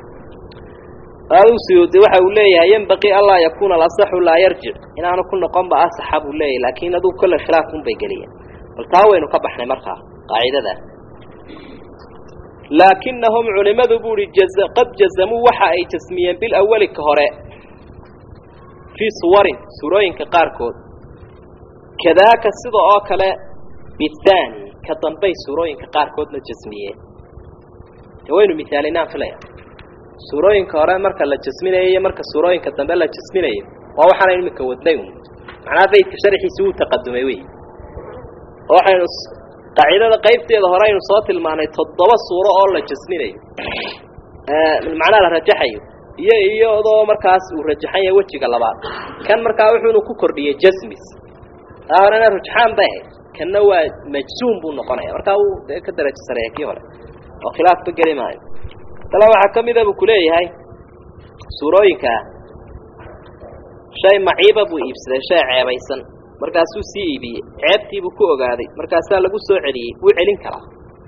Speaker 1: suyuudi waxa uu leeyahay yenbaqii anlaa yakuuna alasaxu laa yarjic inaanu ku noqonba asaxa buu leeyahay laakiin aduu kolle khilaafun bay geliyeen bal taa waynu ka baxnay markaa qaacidadaas laakinahum culimadu buu ihi qad jazamuu waxa ay jasmiyeen bilawali ka hore fii suwarin suurooyinka qaarkood kadaaka sida oo kale bithaani ka dambay suurooyinka qaarkoodna jasmiyeen de waynu misaalinaan filaya suurooyinka hore marka la jasminayo iyo marka suurooyinka dambe la jasminayo waa waxaana iminka wadnay un macnaha baydka sharxiisi wuu taqadumay wey waxaynu qaacidada qaybteeda hore aynu soo tilmaanay toddoba suuro oo la jasminayo macnaha la rajaxayo iyo iyadoo markaas uu rajaxan yahay wejiga labaad kan markaa wuxuunu ku kordhiyey jasmis taa horena rujxaan bay ahayd kanna waa majsuum buu noqonaya markaa wuu dee ka darajo sareeya kii hore oo khilaafba geli maayo tala waxaa ka mida buu kuleeyahay suurooyinkaa shay maciiba buu iibsaday shay ceebaysan markaasuu sii iibiyey ceebtiibuu ku ogaaday markaasaa lagu soo celiyey wuu celin karaa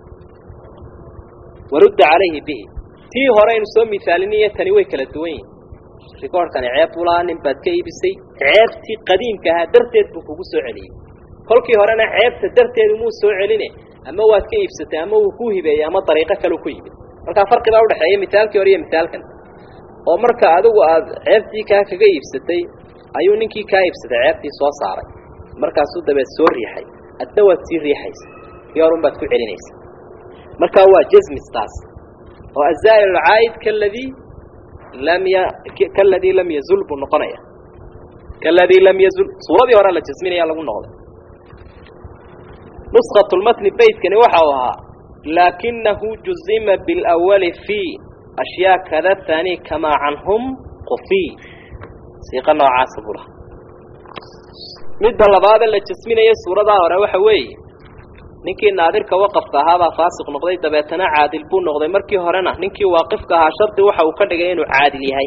Speaker 1: warudda calayhi bihi tii hore aynu soo misaaliniyo tani way kala duwan yihin rikoorhkani ceeb buu lahaa nin baad ka iibisay ceebtii qadiimka ahaa darteed buu kugu soo celiyey kolkii horena ceebta darteedu muu soo celine ama waad ka iibsatay ama wuu ku hibeeyey ama dariiqo kaleu ku yimid markaa farqi baa udhexeeya misaalkii hore iyo misaalkan oo marka adigu aad ceebtii kaa kaga iibsatay ayuu ninkii kaa iibsaday ceebtii soo saaray markaasuu dabeed soo riixay adna waad sii riixaysa kii horun baad ku celinaysa markaa waa jasmistaas oo azaa'il alcaa'id kaladii lam ya kaladii lam yazul buu noqonaya kaladii lam yazul suuradii hore la jasminaya lagu noqday nuskhatu lmatni beytkani waxa uu ahaa laakinahu juzima bilawali fii ashyaa kada tani kamaa canhum qufiy siiqa noocaasa buu lahaa midda labaada la jasminaya suuradaa hore waxa weeye ninkii naadirka waqafka ahaabaa faasiq noqday dabeetana caadil buu noqday markii horena ninkii waaqifka ahaa shardi waxa uu ka dhigay inuu caadil yahay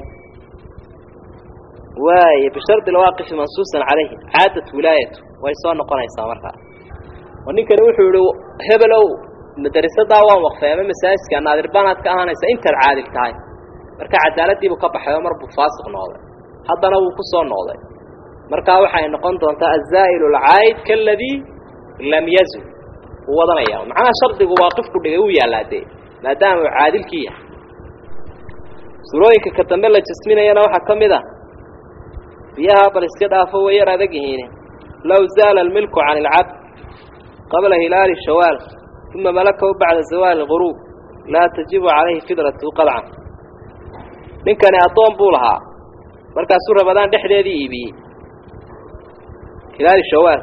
Speaker 1: waay bishardi lwaaqifi mansuusan calayhi caadat wilaayatu way soo noqonaysaa markaa oo ninkani wuxuu yihi hebelow madarisadaa waan waqfay ama masaajidka naadir baanaad ka ahaanaysa intaad caadil tahay marka cadaaladiibuu ka baxay oo mar buu faasiq noqday haddana wuu ku soo noqday markaa waxay noqon doontaa azaa'ilu alcaa'id kaladii lam yazul wuu wadanaya macnaha shardigu waaqifku dhigay wuu yaallaa dee maadaama uu caadilkii yahay surooyinka ka dambe la jasminayana waxaa ka mid a biyaha bal iska dhaafo way yar adag yihiine low zaala almilku can ilcabd qabla hilaali shawaal uma malakahu bacda zawaali lguruub laa tajibu calayhi fidratu qadcan ninkani addoon buu lahaa markaasuu rabadaan dhexdeedii iibiyey hilaali shawaal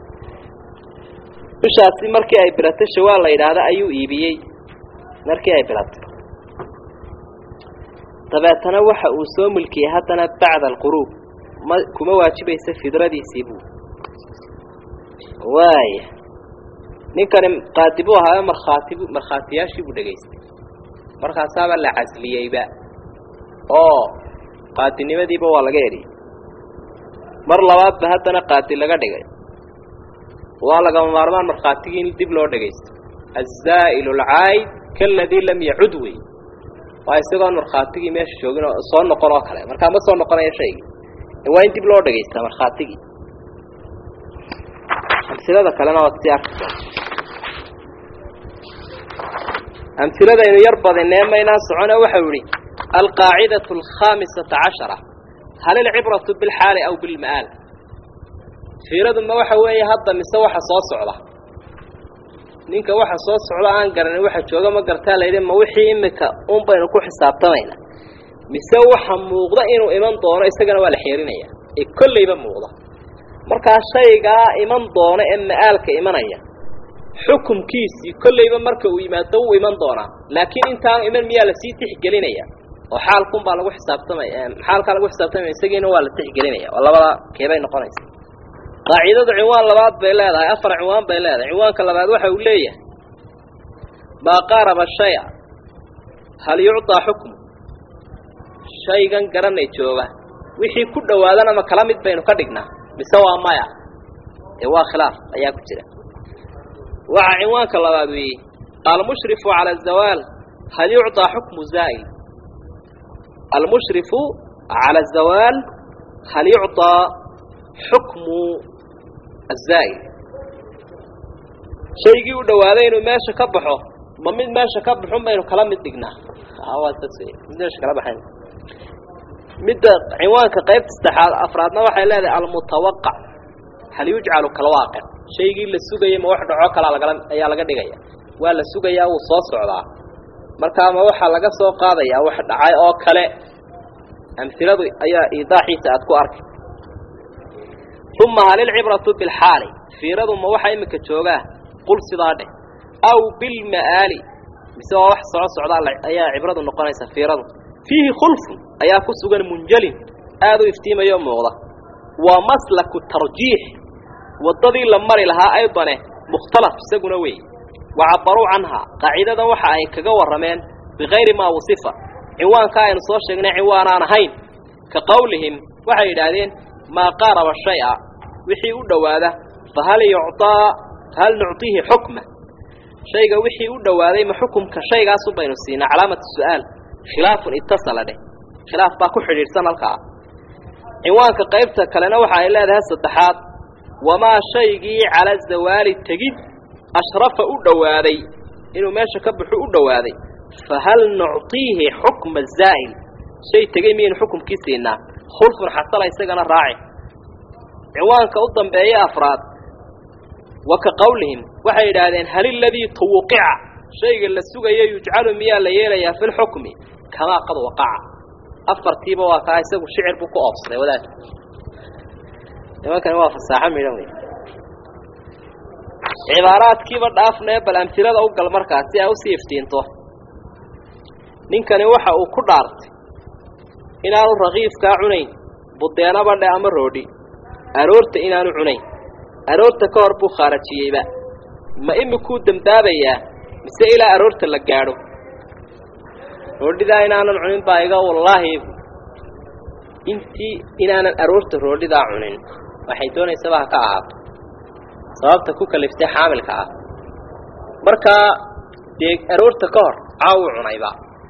Speaker 1: bishaasi markii ay biratay shawaal la yidhaahda ayuu iibiyey markii ay biratay dabeetana waxa uu soo mulkiyey haddana bacda alquruub ma kuma waajibaysa fidradiisii buu waaya ninkani qaadi buu ahaayo markhaati markhaatiyaashii buu dhegaystay markaasaaba la casliyeyba oo qaadinimadiiba waa laga eriyey mar labaadba haddana qaadi laga dhigay waa lagama maarmaan markhaatigii in dib loo dhegaysto azaa'ilu alcaayid kaaladii lam yacud wey waa isagoon markhaatigii meesha joogin oo soo noqon oo kale markaa ma soo noqonayo shaygii waa in dib loo dhegaystaa markhaatigii amsilada kalena waad sii arki doonta amhiladaynu yar badinee maynaan socone waxau yihi alqaacidatu alkhaamisata cashara hal ilcibratu bilxaali aw bilma'aal fiiradu ma waxa weeye hadda mise waxa soo socda ninka waxa soo socda aan garanin waxa jooga ma gartaa layidhi ma wixii imika un baynu ku xisaabtamayna mise waxa muuqda inuu iman doono isagana waa la xeerinaya ee kollayba muuqda markaa shaygaa iman doono ee ma'aalka imanaya xukumkiisii kollayba marka uu yimaado wuu iman doonaa laakiin intaanu iman miyaa lasii tixgelinaya oo xaalkun baa lagu xisaabtamaya xaalkaa lagu xisaabtamaya isagiina waa la tixgelinaya oo labada keebay noqonaysa qaacidadu cinwaan labaad bay leedahay afar cinwaan bay leedahay cinwaanka labaad waxa uu leeyahay maa qaaraba shaya hal yucطaa xukmu shaygan garanay jooga wixii ku dhowaadana ma kala mid baynu ka dhignaa mise waa maya ee waa khilaaf ayaa ku jira waxaa cinwaanka labaad weeye almushrifu cala azawaal hal yucطaa xukmu zaa'il almushrifu cala azawaal hal yucطaa xukmu azaa'il shaygii u dhowaaday inuu meesha ka baxo ma mid meesha ka baxun baynu kala mid dhignaa waa saas wey mid meesha kala baxayn midda cinwaanka qaybta saddexaad afraadna waxay leedahay almutawaqac hal yujcalu kalwaaqic shaygii la sugayay ma wax dhaco kalaa lagala ayaa laga dhigaya waa la sugayaa wuu soo socdaa markaa ma waxaa laga soo qaadayaa wax dhacay oo kale amhiladu ayaa iidaaxiisa aad ku arkay uma hal ilcibratu bilxaali fiiradu ma waxa iminka joogaa qul sidaa dheh aw bilma'aali mise waa wax soco socdaa ayaa cibradu noqonaysa fiiradu fiihi khulfun ayaa ku sugan munjalin aad u iftiimayo muuqda waa maslaku tarjiix waddadii la mari lahaa aydane mukhtalaf isaguna weey wacabaruu canhaa qaacidadan waxa ay kaga warrameen bikayri maa wasifa cinwaanka aynu soo sheegnay cinwaan aan ahayn ka qowlihim waxay yidhaahdeen maa qaaraba shay-a wixii u dhowaada fahal yucطaa fahal nucطiihi xukma shayga wixii u dhowaaday ma xukumka shaygaasu baynu siinaa calaamatu su'aal khilaafun itasala dheh khilaaf baa ku xidhiidhsan halkaa cinwaanka qaybta kalena waxa ay leedahay saddexaad wamaa shaygii cala zawaali tegid ashrafa u dhowaaday inuu meesha ka baxu u dhowaaday fahal nucطiihi xukma zaa'il shay tegey miyaynu xukumkii siinaa khulfun xasala isagana raaci cinwaanka u dambeeya afraad wa ka qowlihim waxay yidhaahdeen hal iladii tuwuqica shayga la sugayo yujcalu miyaa la yeelayaa fi lxukmi kamaa qad waqaca afartiiba waa kaa isagu shicir buu ku oobsaday wadaad nimankani waa fasaaxo midhan wey cibaaraadkiiba dhaafnee bal amtilada u gal markaas si ay usii iftiinto ninkani waxa uu ku dhaartay inaanu rakiifkaa cunayn budeenaba dhe ama roodhi aroorta inaanu cunayn aroorta ka hor buu khaarajiyeyba ma imikuu dembaabayaa mise ilaa aroorta la gaadho roodhidaa inaanan cunin baa iga wallaahi intii inaanan aroorta roodhidaa cunin waxay doonaysaba ha ka ahaato sababta ku kaliftay xaamilka ah markaa dee aroorta ka hor caawu cunayba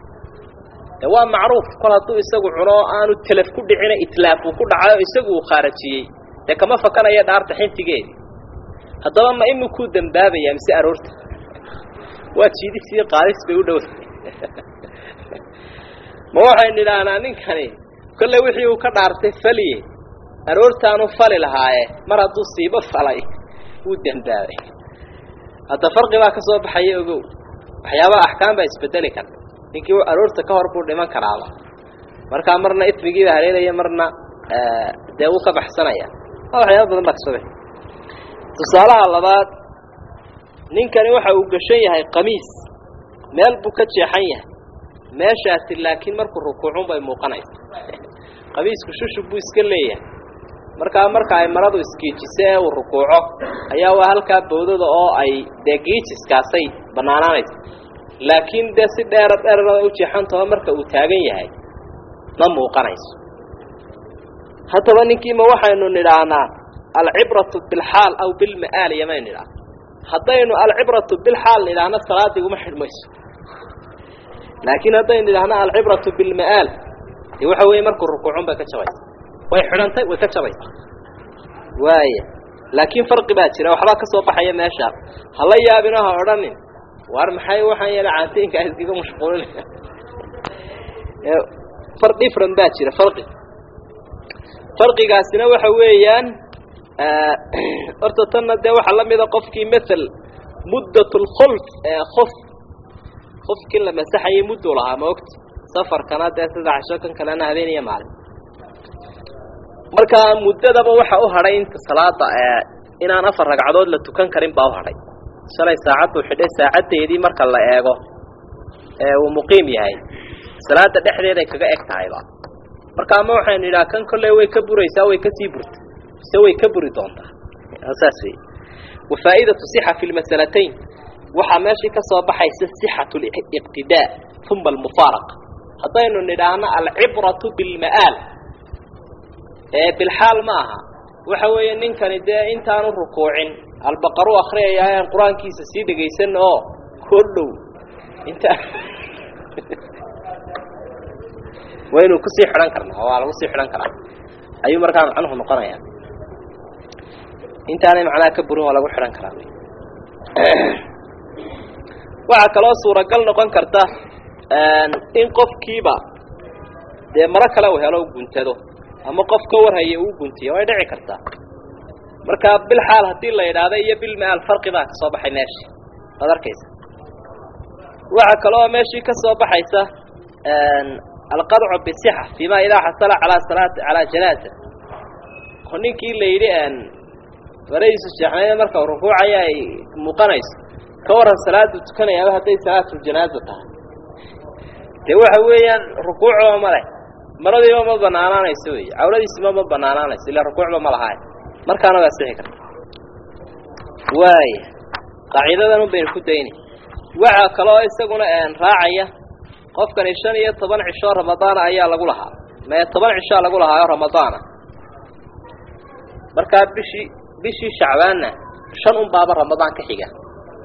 Speaker 1: de waa macruuf kol hadduu isagu cuno aanu telef ku dhicina itlaaf uu ku dhacayo isagu uu khaarajiyey dee kama fakanaya dhaarta xintigeedii haddaba ma imikuu dembaabayaa mise aroorta waa jiidis iyo qaadis bay u dhowda ma waxaynu idhaahnaa ninkani kolley wixii uu ka dhaartay faliye aroortaanu fali lahaaye mar hadduu siibo falay wuu dembaabay hadda farqi baa ka soo baxaya ogow waxyaabaha axkaam baa isbedeli kara ninkii aroorta ka hor buu dhiman karaaba markaa marna ismigiiba haleelaya marna dee wuu ka baxsanaya waxyaaba badan baa kasoo baxay tusaalaha labaad ninkani waxa uu gashan yahay qamiis meel buu ka jeexan yahay meeshaasi laakiin markuu rukuucun bay muuqanaysa qamiisku shushub buu iska leeyahay markaa marka ay maradu iskiijise ee uu rukuuco ayaa waa halkaa bawdada oo ay dee giijiskaasay bannaanaanaysa laakiin dee si dheera dheerada u jeexantaho marka uu taagan yahay ma muuqanayso haddaba ninkiima waxaynu nidhaahnaa alcibratu bilxaal aw bilma'aal yamaynu nidhaah haddaynu alcibratu bilxaal nidhaahno salaadii uma xidhmayso laakiin haddaynu nidhaahno alcibratu bilma'aal dee waxa weeye markuu rukuucun bay ka jabaysa way xidhantay way ka jabaysa waaya laakiin farqi baa jira waxbaa ka soo baxaya meesha hala yaabino ha odhanin war maxay waxaan yeela caantiinka iskaga mashquulinaya far different baa jira farqi farqigaasina waxa weeyaan horta tanna dee waxaa la mida qofkii mathal muddat lkhulf ee khof qofkii la masaxayay mudduu lahaa ma ogta safarkana dee sida casho kan kalena habeeniya maalin marka muddadaba waxa u hadhay inta salaada inaan afar ragcadood la tukan karin baa u hadhay shalay saacaddu xidhay saacaddeedii marka la eego ee uu muqiim yahay salaada dhexdeeday kaga eg tahayba marka ama waxaynu yidhaha kan kolley way ka buraysaa way kasii burta mise way ka buri doontaa saas wey wafaa'idatu sixa fi lmasalatayn waxaa meeshii ka soo baxaysa sixatu liqtidaa uma almufaaraqa haddaynu nidhaahno alcibratu bilma'aal ee bilxaal ma aha waxa weeye ninkani dee intaanu rukuucin albaqaru akriyaya aan qur-aankiisa sii dhegaysan oo koo dhow inta waynu kusii xidhan karnaa waa lagu sii xidhan karaa ayuu markaa macnuhu noqonaya intaanay macnaha ka burin waa lagu xidhan karaa waxaa kaloo suuragal noqon karta in qofkiiba dee maro kale uu helo u guntado ama qof ka warhaya uu guntiyo way dhici kartaa marka bilxaal haddii la yidhaahdo iyo bilmaal farqi baa ka soo baxay meeshii waad arkaysa waxaa kaloo meeshii ka soo baxaysa alqadcu bisixa fima idaa xasala calaa salaati calaa janaaza oo ninkii la yidhi faradiisu jeexnayda marka rukuucaya ay muuqanayso ka waran salaadu tukanayaaba hadday salaatuljanaaza tahay dee waxa weeyaan rukuucba ma leh maradiiba ma banaanaanayso wey cawladiisima ma banaanaanayso illa rukuucba ma lahaay markaana waa sixi karta waaya qaaciidadan un baynu ku dayni waxaa kaloo isaguna raacaya qofkani shan iyo toban cishoo ramadaana ayaa lagu lahaa mee toban cishaa lagu lahaayo ramadaana markaa bishii bishii shacbaanna shan un baaba ramadaan ka xiga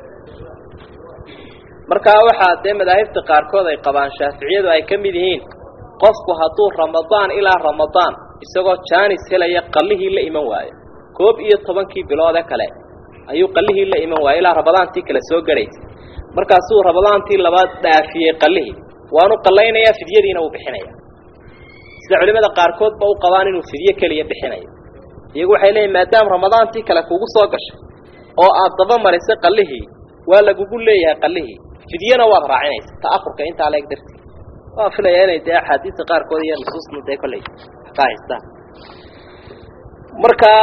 Speaker 1: markaa waxaa dee madaahibta qaarkood ay qabaan shaaficiyadu ay ka mid yihiin qofku hadduu ramadaan ilaa ramadaan isagoo jaanis helaya qallihii la iman waayo koob iyo tobankii biloode kale ayuu qallihii la iman waayo ilaa ramadaantii kale soo gadhaysay markaasuu ramadaantii labaad dhaafiyey qallihii waanu qallaynayaa fidyadiina uu bixinaya sida culimada qaarkood ba u qabaan inuu fidye keliya bixinayo iyagu waxay leeyihin maadaama ramadaantii kale kugu soo gashay oo aad daba marisay qallihii waa lagugu leeyahay qallihii fidyena waad raacinaysa ta'afurka intaa leeg dartii waa filaya inay dee axaadiista qaarkood iyo nusuusna dee kolley ka haystaan marka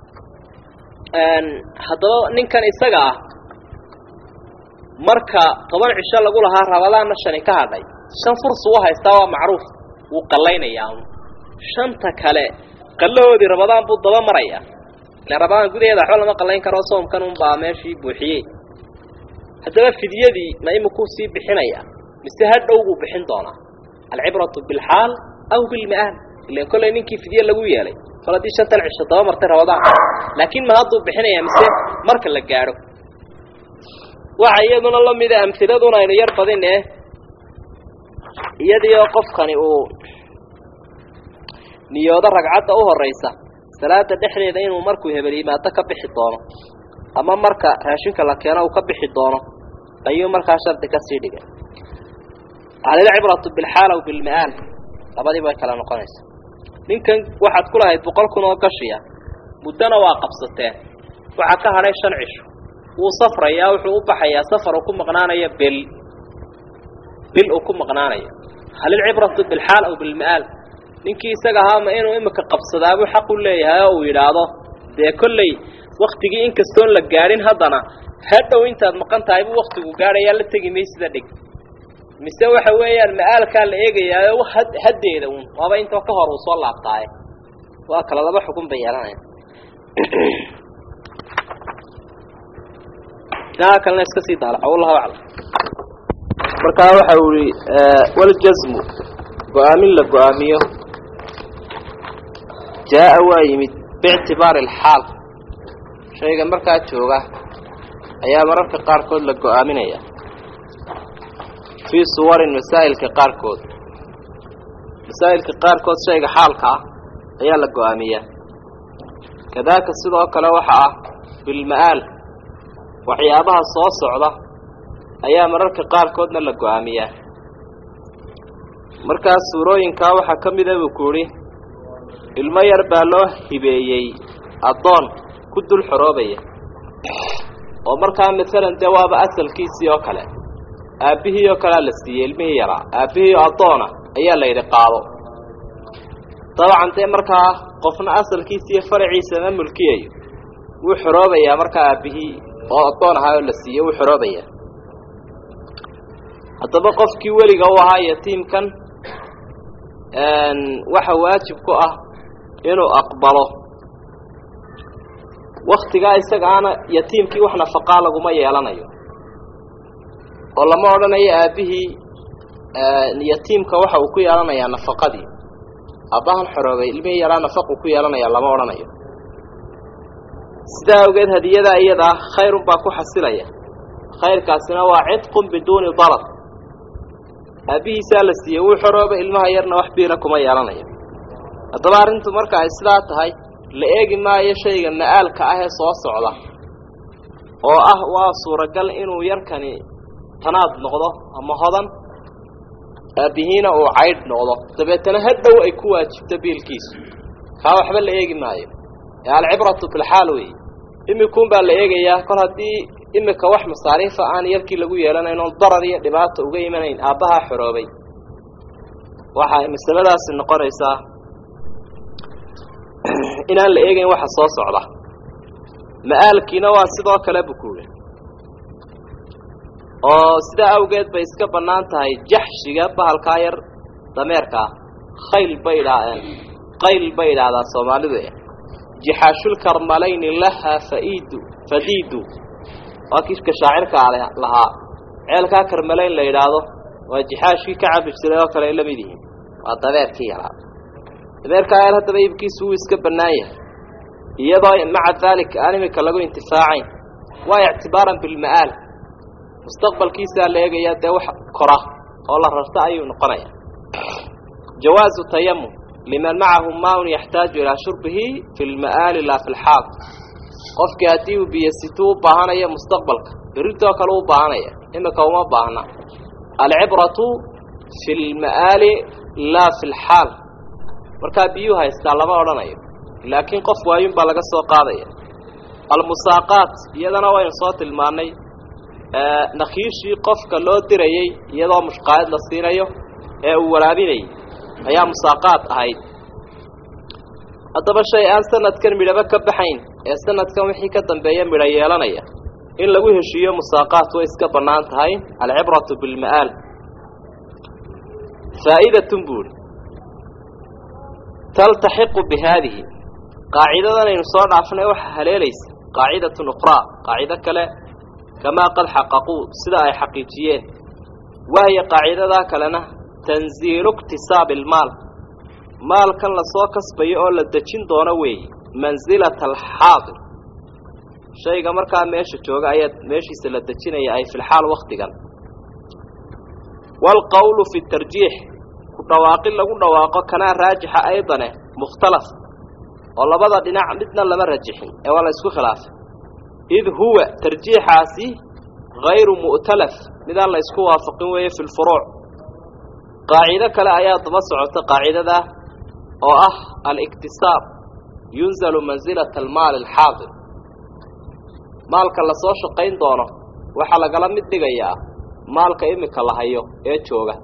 Speaker 1: haddaba ninkan isaga ah marka toban cisho lagu lahaa ramadaanna shani ka hadhay shan fursu u haystaa waa macruuf wuu qallaynayaa shanta kale qallahoodii ramadaan buu daba maraya ila ramadaan gudaheeda waxba lama qallayn karo soomkan unbaa meeshii buuxiyey haddaba fidyadii ma imikuu sii bixinaya mise hadhow buu bixin doonaa alcibratu bilxaal aw bilma'aal ilan kollay ninkii fidye lagu yeelay kol haddii shantan cisho daba martay ramadaan laakiin ma hadduu bixinaya mise marka la gaadho waxa iyaduna la mida amhiladuna aynu yar badine iyadiioo qofkani uu niyoodo ragcadda u horaysa salaada dhexdeeda inuu markuu hebel yimaado ka bixi doono ama marka raashinka la keeno uu ka bixi doono ayuu markaa shardi ka sii dhigay alilcibratu bilxaal aw bilma'aal labadiiba way kala noqonaysa ninkan waxaad ku lahayd boqol kun oo gashiya muddona waa qabsateen waxaa ka hadhay shan cisho wuu safrayaa wuxuu u baxayaa safar uu ku maqnaanayo bil bil uu ku maqnaanayo hal ilcibratu bilxaal aw bilma'aal ninkii isaga ahaama inuu imika qabsadaabuu xaq u leeyahay oo uu yidhaahdo dee kolley waktigii inkastoon la gaadhin haddana hadhow intaad maqan tahay buu waktigu gaadhayaa la tegi maysida dhig mise waxa weeyaan ma'aalkaa la eegayaayo haddeeda uun waaba intoo ka hor uu soo laabtaaye waa kala laba xukun bay yeelanaya inaha kalena iska sii daalaco wallahu aclam markaa waxa uu ihi waljasmu go-aamin la go-aamiyo jaa-a waa yimid biictibaari alxaal shayga markaa jooga ayaa mararka qaarkood la go-aaminaya fii suwarin masaa'ilka qaarkood masaa'ilka qaarkood shayga xaalka ah ayaa la go-aamiyaa kadaaka sidoo kale waxa ah bilma'aal waxyaabaha soo socda ayaa mararka qaarkoodna la go-aamiyaa markaas suurooyinkaa waxaa ka mida buu ku idhi ilmo yar baa loo hibeeyey addoon ku dul xoroobaya oo markaa masalan dee waaba asalkiisii oo kale aabbihii oo kalea la siiyey ilmihii yaraa aabbihii oo addoona ayaa la yidhi qaado dabcan dee markaa qofna asalkiisa iyo faraciisa ma mulkiyayo wuu xoroobayaa markaa aabbihii oo addoon ahaa oo la siiyey wuu xoroobayaa haddaba qofkii weliga u ahaa yatiimkan waxa waajib ku ah inuu aqbalo waktigaa isagaana yatiimkii wax nafaqaa laguma yeelanayo oo lama odhanayo aabbihii yatiimka waxa uu ku yeelanayaa nafaqadii aabbahan xoroobay ilmihii yaraa nafaquu ku yeelanayaa lama odhanayo sidaa awgeed hadiyadaa iyadaa khayrun baa ku xasilaya khayrkaasina waa cidqun biduuni dalab aabbihiisaa la siiyey wuu xoroobay ilmaha yarna wax biila kuma yeelanayo haddaba arrintu marka ay sidaa tahay la eegi maayo shayga ma'aalka ah ee soo socda oo ah waa suuragal inuu yarkani tanaad noqdo ama hodan aabbihiina uu caydh noqdo dabeetana hadhow ay ku waajibto biilkiisu kaa waxba la eegi maayo ee alcibratu filxaal weeye imikuun baa la eegayaa kol haddii imika wax masaariifa aan yarkii lagu yeelanayn oon darar iyo dhibaata uga imanayn aabbahaa xoroobay waxay masaladaasi noqonaysaa inaan la eegayn waxa soo socda ma'aalkiina waa sidoo kale bukuule oo sidaa awgeed bay iska bannaan tahay jaxshiga bahalkaa yar dameerkaa khayl bay idhaaheen qayl bay idhaahdaa soomaalidu e jixaashulkarmalayni lahaa faiidu fadiidu waa kiifka shaacirkaa lahaa ceelkaa karmalayn la yidhaahdo waa jixaashkii ka cabi jiray oo kale ay la mid yihiin waa dabeerkii yaraa dabeerkaa yar haddaba iibkiisu wuu iska bannaan yahay iyadoo maca daalika aan imika lagu intifaacayn waa ictibaaran bilma'aal mustaqbalkiisaa la eegayaa dee wax kora oo la rarta ayuu noqonaya jawaazu tayamum liman macahu maaun yaxtaaju ilaa shurbihi fi lma'aali laa fi lxaal qofkii haddii uu biyasituu u baahanayo mustaqbalka berritoo kale u baahanaya imika uma baahna alcibratu fi lma'aali laa fi lxaal markaa biyuu haystaa lama odhanayo laakiin qof waayun baa laga soo qaadaya almusaaqaat iyadana waynu soo tilmaannay nakiishii qofka loo dirayey iyadoo mushqaayad la siinayo ee uu waraabinayay ayaa musaaqaad ahayd haddaba shay aan sanadkan midhaba ka baxayn ee sanadkan wixii ka dambeeya midho yeelanaya in lagu heshiiyo musaaqaat way iska bannaan tahay alcibratu bilma'aal faa'idatun buuri taltaxiqu bi haadihi qaacidadan aynu soo dhaafnay waxaa haleelaysa qaacidatun ukhraa qaacido kale kamaa qad xaqaquu sida ay xaqiijiyeen wahya qaacidadaa kalena tanziilu iktisaabi almaal maalkan lasoo kasbayo oo la dejin doono weeye mansilata alxaadir shayga markaa meesha jooga ayaa meeshiisa la dejinaya ay filxaal wakhtigan waalqowlu fi tarjiix ku dhawaaqin lagu dhawaaqo kanaa raajixa aydane mukhtalaf oo labada dhinac midna lama rajixin ee waa la isku khilaafay id huwa tarjiixaasi hayru mu'talaf midaan la isku waafaqin weeye fi lfuruuc qaacido kale ayaa daba socota qaacidadaa oo ah aliktisaab yunzalu mansilata almaali alxaadir maalka lasoo shaqayn doono waxaa lagala mid dhigayaa maalka imika la hayo ee jooga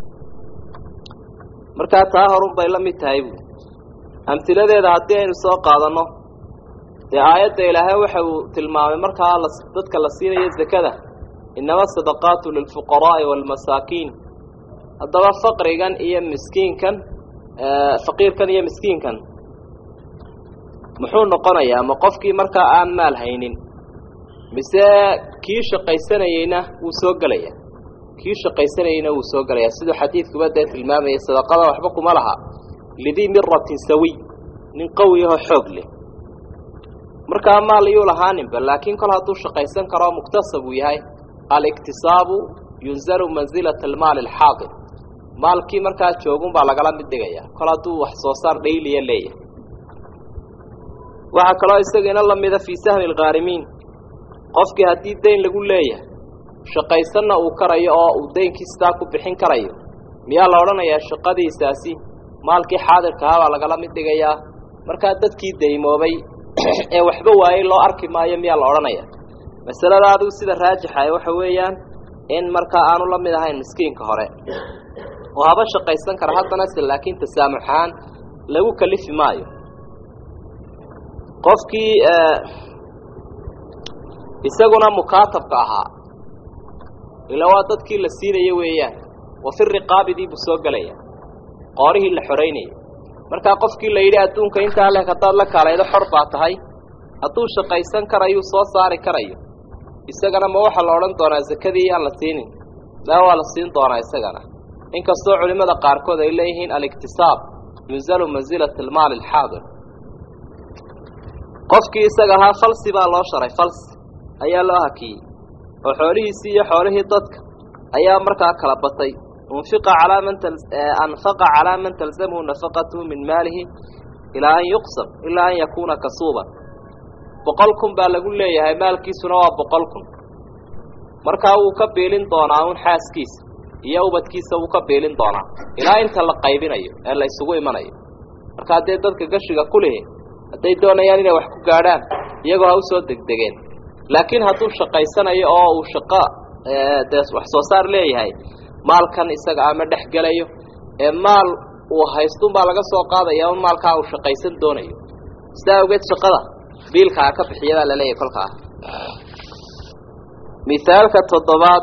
Speaker 1: markaa taa horun bay la mid tahay buui amhiladeeda haddii aynu soo qaadanno dee aayadda ilaahay waxa uu tilmaamay markaa dadka la siinayo zakada inama sadaqaatu lilfuqaraa'i waalmasaakiin haddaba faqrigan iyo miskiinkan faqiirkan iyo miskiinkan muxuu noqonayaa ma qofkii markaa aan maal haynin mise kii shaqaysanayeyna wuu soo gelaya kii shaqaysanayeyna wuu soo gelayaa siduu xadiidkuba dee tilmaamayay sadaqada waxba kuma laha lidii miratin sawiy nin qawi ahoo xoog leh markaa maal iyuu lahaaninba laakiin kol hadduu shaqaysan karoo muktasab uu yahay aliktisaabu yunzalu mansilata almaali alxaadir maalkii markaa joogun baa lagala mid dhigaya kol hadduu wax soo saar dhayliya leeyahay waxaa kaloo isagiina la mida fii sahmi alkhaarimiin qofkii haddii dayn lagu leeyahay shaqaysanna uu karayo oo uu daynkii sidaa ku bixin karayo miyaa la odhanayaa shaqadiisaasi maalkii xaadirka ahaa baa lagala mid dhigayaa markaa dadkii daymoobay ee waxba waayey loo arki maayo miyaa la odhanaya masalada adigu sida raajixa waxa weeyaan in markaa aanu la mid ahayn miskiinka hore oo haba shaqaysan kara haddana se laakiin tasaamux ahaan lagu kalifi maayo qofkii isaguna mukaatabka ahaa ila waa dadkii la siinayo weeyaan wa fi riqaabidii buu soo gelaya qoorihii la xoraynayay markaa qofkii la yidhi adduunka intaa leh haddaad la kaalaydo xor baa tahay hadduu shaqaysan karayuu soo saari karayo isagana ma waxaa la odhan doonaa sakadii aan la siinin maa waa la siin doonaa isagana inkastoo culimmada qaarkood ay leeyihiin aliktisaab yunzalu mansilata almaali alxaadir qofkii isaga ahaa falsi baa loo sharay falsi ayaa loo hakiyey oo xoolihiisii iyo xoolihii dadka ayaa markaa kala batay unfiqa calaa man anfaqa calaa man talzamhu nafaqatuhu min maalihi ilaa an yuqsam ilaa an yakuuna kasuuban boqol kun baa lagu leeyahay maalkiisuna waa boqol kun markaa wuu ka biilin doonaa un xaaskiisa iyo ubadkiisa wuu ka biilin doonaa ilaa inta la qaybinayo ee la isugu imanayo marka haddee dadka gashiga ku lihi hadday doonayaan inay wax ku gaadhaan iyagoo ha usoo degdegeen laakiin hadduu shaqaysanayo oo uu shaqo dee wax soo saar leeyahay maalkan isaga ama dhex gelayo ee maal uu haystunbaa laga soo qaadaya un maalkaa uu shaqaysan doonayo sidaa awgeed shaqada biilkaa ka bixiya baa laleeyahay kolkaa mithaalka toddobaad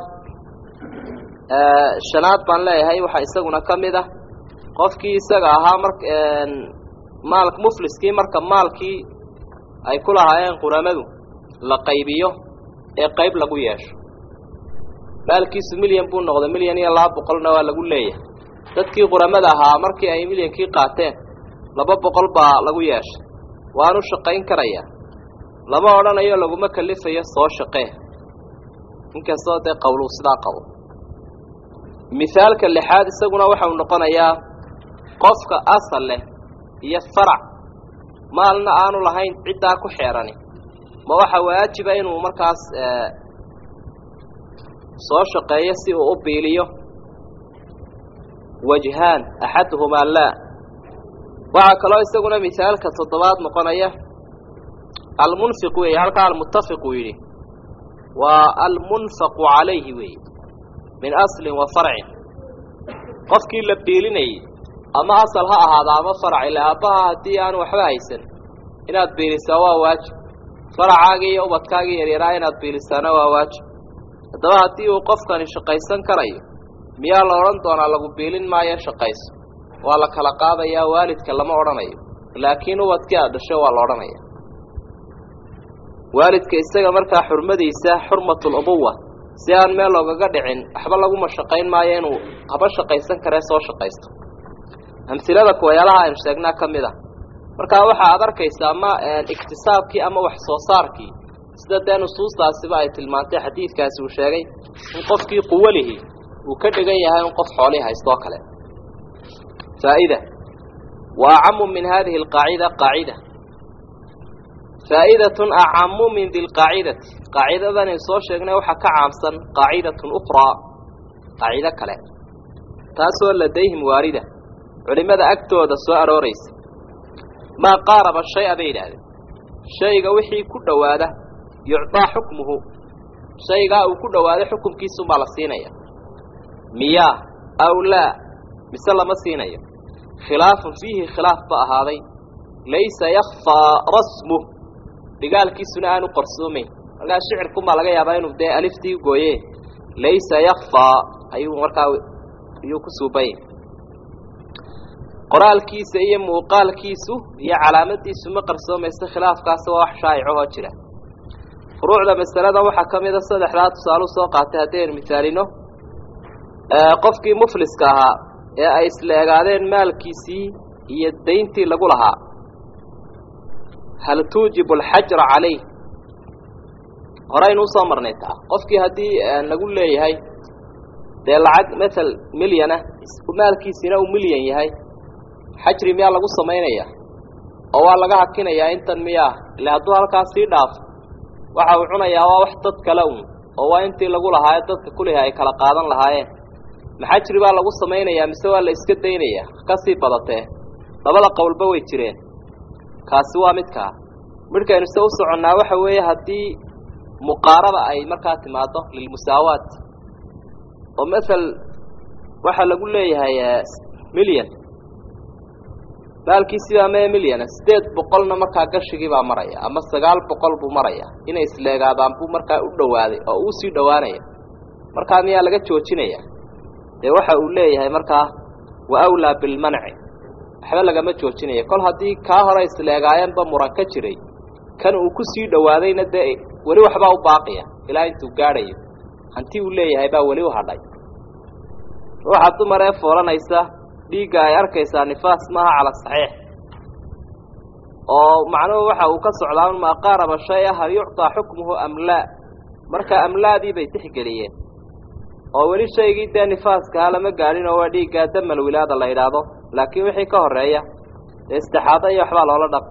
Speaker 1: shanaad baan leeyahay waxaa isaguna ka mid ah qofkii isaga ahaa mar maal mufliskii marka maalkii ay ku lahaayeen quramadu la qaybiyo ee qayb lagu yeesho maalkiisu milyan buu noqday milyan iyo laba boqolna waa lagu leeyahay dadkii quramada ahaa markii ay milyankii qaateen laba boqol baa lagu yeeshay waanu shaqayn karayaa lama odhanayo laguma kalifayo soo shaqee inkastoo dee qowluu sidaa qabo mithaalka lixaad isaguna waxau noqonayaa qofka asal leh iyo farac maalna aanu lahayn ciddaa ku xeerani ma waxa waajiba inuu markaas soo shaqeeyo si uu u biiliyo wajhaan axaduhumaa laa waxaa kaloo isaguna mithaalka toddobaad noqonaya almunfiq weeye halkaa almuttafiq uu yidhi waa almunfaqu calayhi weeye min aslin wa farcin qofkii la biilinayay ama asal ha ahaada ama farac ila aabbaha haddii aan waxba haysan inaad biilisaa waa waajib faracaagii iyo ubadkaagii yaryaraa inaad biilisaana waa waajib haddaba haddii uu qofkani shaqaysan karayo miyaa la odhan doonaa lagu biilin maayo shaqayso waa la kala qaadayaa waalidka lama odhanayo laakiin ubadkii aad dhasho waa la odhanaya waalidka isaga markaa xurmadiisa xurmatul ubuwa si aan meel loogaga dhicin waxba laguma shaqayn maayo inuu haba shaqaysan karee soo shaqaysto amhilada kuwayaalaha aynu sheegnaa ka mid ah markaa waxa aad arkaysaa ama iktisaabkii ama wax soo saarkii sida dee nusuustaasiba ay tilmaantay xadiidkaasi uu sheegay in qofkii quwalihii uu ka dhigan yahay in qof xoolihii haystoo kale faa'ida wa acamu min hadihi alqaacida qaacida faa'idatun acamu min di lqaacidati qaacidadan aynu soo sheegnay waxaa ka caamsan qaacidatun ukhraa qaacido kale taasoo ladayhim waarida culimmada agtooda soo arooraysa maa qaaraba shay-a bay yidhaahdeen shayga wixii ku dhowaada yucdaa xukmuhu shaygaa uu ku dhowaaday xukumkiisunbaa la siinaya miyaa aw laa mise lama siinayo khilaafun fiihi khilaaf ba ahaaday laysa yakfaa rasmuh dhigaalkiisuna aanu qarsoomayn markaa shicirkunbaa laga yaabaa inuu dee aliftii gooye laysa yakfaa ayuu markaa ayuu ku suubanya qoraalkiisa iyo muuqaalkiisu iyo calaamadiisu ma qarsoomaysa khilaafkaasi waa wax shaa'icahoo jira furuucda masalada waxaa ka mida saddexdaa tusaalu soo qaatay haddaynu misaalino qofkii mufliska ahaa ee ay isla egaadeen maalkiisii iyo dayntii lagu lahaa hal tuujibu alxajra calayh horeynu usoo marnay taa qofkii haddii lagu leeyahay dee lacag matal milyana maalkiisina uu milyan yahay xajri miyaa lagu samaynaya oo waa laga hakinayaa intan miyaa ile hadduu halkaas sii dhaafo waxa uu cunayaa waa wax dad kale un oo waa intii lagu lahaaye dadka kuliha ay kala qaadan lahaayeen maxajri baa lagu samaynayaa mise waa la iska daynayaa kasii badatee labada qowlba way jireen kaasi waa midkaa midhkaynu se u soconnaa waxa weeye haddii muqaaraba ay markaa timaado lilmusaawaat oo masel waxaa lagu leeyahay milyan maalkiisii baa mee milyana siddeed boqolna markaa gashigii baa maraya ama sagaal boqol buu maraya inay isleegaadaan buu markaa u dhowaaday oo uu sii dhowaanaya markaa miyaa laga joojinaya dee waxa uu leeyahay markaa wa awlaa bilmanci waxba lagama joojinaya kol haddii kaa hore isleegaayeenba muran ka jiray kan uu ku sii dhowaadayna dee weli waxbaa u baaqiya ilaa intuu gaadhayo hanti uu leeyahay baa weli u hadhay ruuxa dumar ee foolanaysa dhiigga ay arkaysaa nifaas maaha cala saxiix oo macnuhu waxa uu ka socdaa un maa qaaraba shay-a hal yucطaa xukmuhu am laa marka amlaadii bay tixgeliyeen oo weli shaygii dee nifaaskaha lama gaadhin oo waa dhiiggaa damal wilaada la yidhaahdo laakiin wixii ka horreeya dee istixaado iyo waxbaa loola dhaq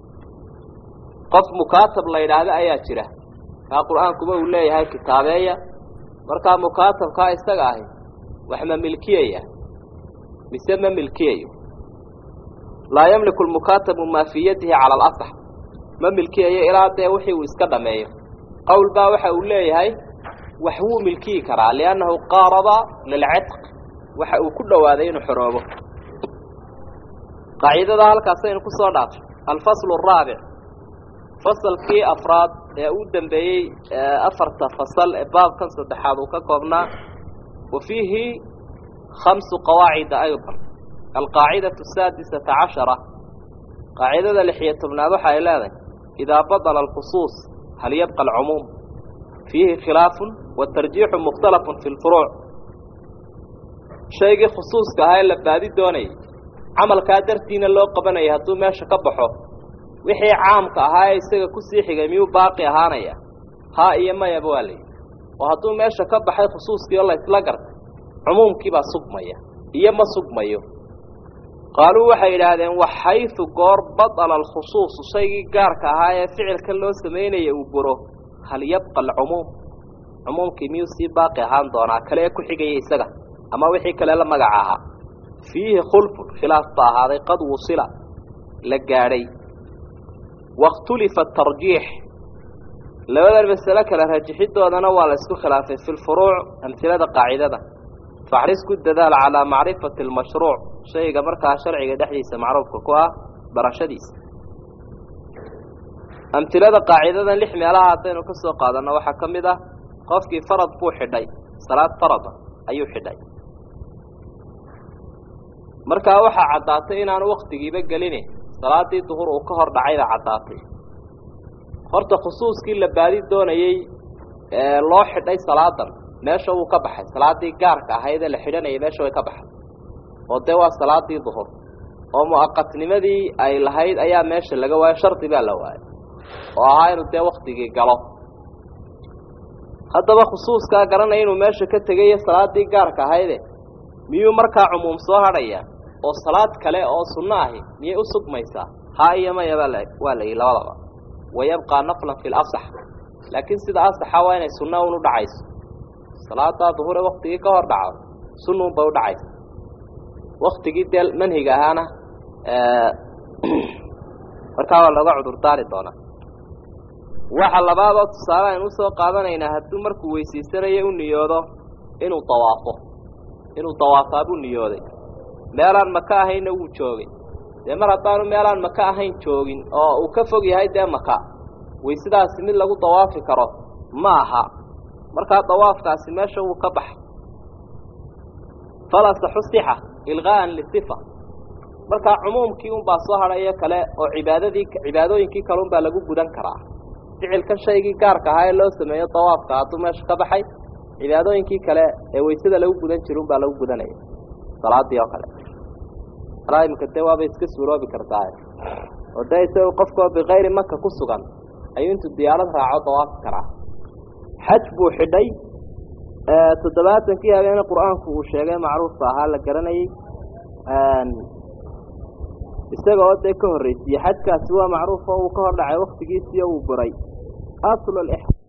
Speaker 1: qof mukaatab la yidhaahdo ayaa jira kaa qur-aankuba uu leeyahay kitaabeeya markaa mukaatabkaa isaga ahi wax ma milkiyaya mise ma milkiyayo laa yamliku lmukaatabu maa fii yadihi cala alasax ma milkiyayo ilaa dee wixii uu iska dhameeyo qowl baa waxa uu leeyahay wax wuu milkiyi karaa liannahu qaaraba lilcitq waxa uu ku dhowaaday inuu xoroobo qaacidada halkaasaynu ku soo dhaafay alfaslu araabic fasalkii afraad ee u dambeeyey afarta fasal ee baabkan saddexaad uu ka koobnaa wa fiihi khamsu qawaacida aydan alqaacidatu asaadisata cashara qaacidada lixiyo tobnaad waxa ay leedahay idaa badala alkhusuus hal yabqa alcumuum fiihi khilaafun watarjiixu mukhtalafun fi lfuruuc shaygii khusuuska ahaa ee la baadi doonayay camalkaa dartiina loo qabanayay hadduu meesha ka baxo wixii caamka ahaa ee isaga kusii xigay miyuu baaqi ahaanaya haa iyo mayaba waa layidhi oo hadduu meesha ka baxay khusuuskii oo laysla gartay cumuumkiibaa sugmaya iyo ma sugmayo qaaluu waxay yidhaahdeen waxaysu goor badala alkhusuusu shaygii gaarka ahaa ee ficilkan loo samaynaya uu buro hal yabqa alcumuum cumuumkii miyuu sii baaqi ahaan doonaa kale ee ku xigaya isaga ama wixii kale la magaca ahaa fiihi khulfun khilaaf ba ahaaday qad wusila la gaadhay wakhtulifa atarjiix labadan masale kale rajixidoodana waa la isku khilaafay fi lfuruuc amhilada qaacidada faxris ku dadaal calaa macrifati almashruuc shayga markaa sharciga dhexdiisa macruufka ku ah barashadiisa amhilada qaacidadan lix meelaha haddaynu ka soo qaadanno waxaa ka mid ah qofkii farad buu xidhay salaad farada ayuu xidhay markaa waxaa caddaatay inaanu waktigiiba gelini salaadii duhur uu ka hor dhacayba caddaatay horta khusuuskii la baadi doonayey ee loo xidhay salaadan meesha wuu ka baxay salaadii gaarka ahayd ee la xidhanayay meesha way ka baxay oo dee waa salaadii duhur oo mu'aqatnimadii ay lahayd ayaa meesha laga waayo shardi baa la waayay oo ahaa inuu dee waktigii galo haddaba khusuuskaa garanaya inuu meesha ka tegayo salaadii gaarka ahayde miyuu markaa cumuum soo hadhaya oo salaad kale oo sunno ahi miyay u sugmaysaa haa iyo maya baa waa la yidhi labadaba wayabqaa naflan fi lasax laakiin sida asaxa waa inay sunno un u dhacayso salaadaa duhure waktigii ka hor dhaco sunnuun bay u dhacaysa waktigii dee manhiga ahaana markaa waa looga cudurdaari doonaa waxa labaadoo tusaale aynu usoo qaadanaynaa hadduu markuu weysaysanayo u niyoodo inuu dawaafo inuu dawaafaa buu niyooday meelaan maka ahaynna wuu joogay dee mar haddaanu meelaan maka ahayn joogin oo uu ka fog yahay dee maka waysadaasi mid lagu dawaafi karo ma aha markaa dawaafkaasi meesha wuu ka baxay falasaxu sixa ilqaa'an lisifa markaa cumuumkii unbaa soo hadhayo kale oo cibaadadii cibaadooyinkii kale unbaa lagu gudan karaa ficilkan shaygii gaarka ahaa ee loo sameeyo dawaafka hadduu meesha ka baxay cibaadooyinkii kale ee waysada lagu gudan jira unbaa lagu gudanaya salaadii oo kale alaa imika dee waabay iska suuroobi kartaa oo dee isaga qofkoo bikayri maka ku sugan ayuu intuu diyaarad raaco dawaafi karaa xaj buu xidhay toddobaatankii habeene qur-aanku uu sheegay macruufka ahaa la garanayey isaga oo dee ka horreysiye xajkaasi waa macruuf oo uu ka hor dhacay waktigiisii uu buray asl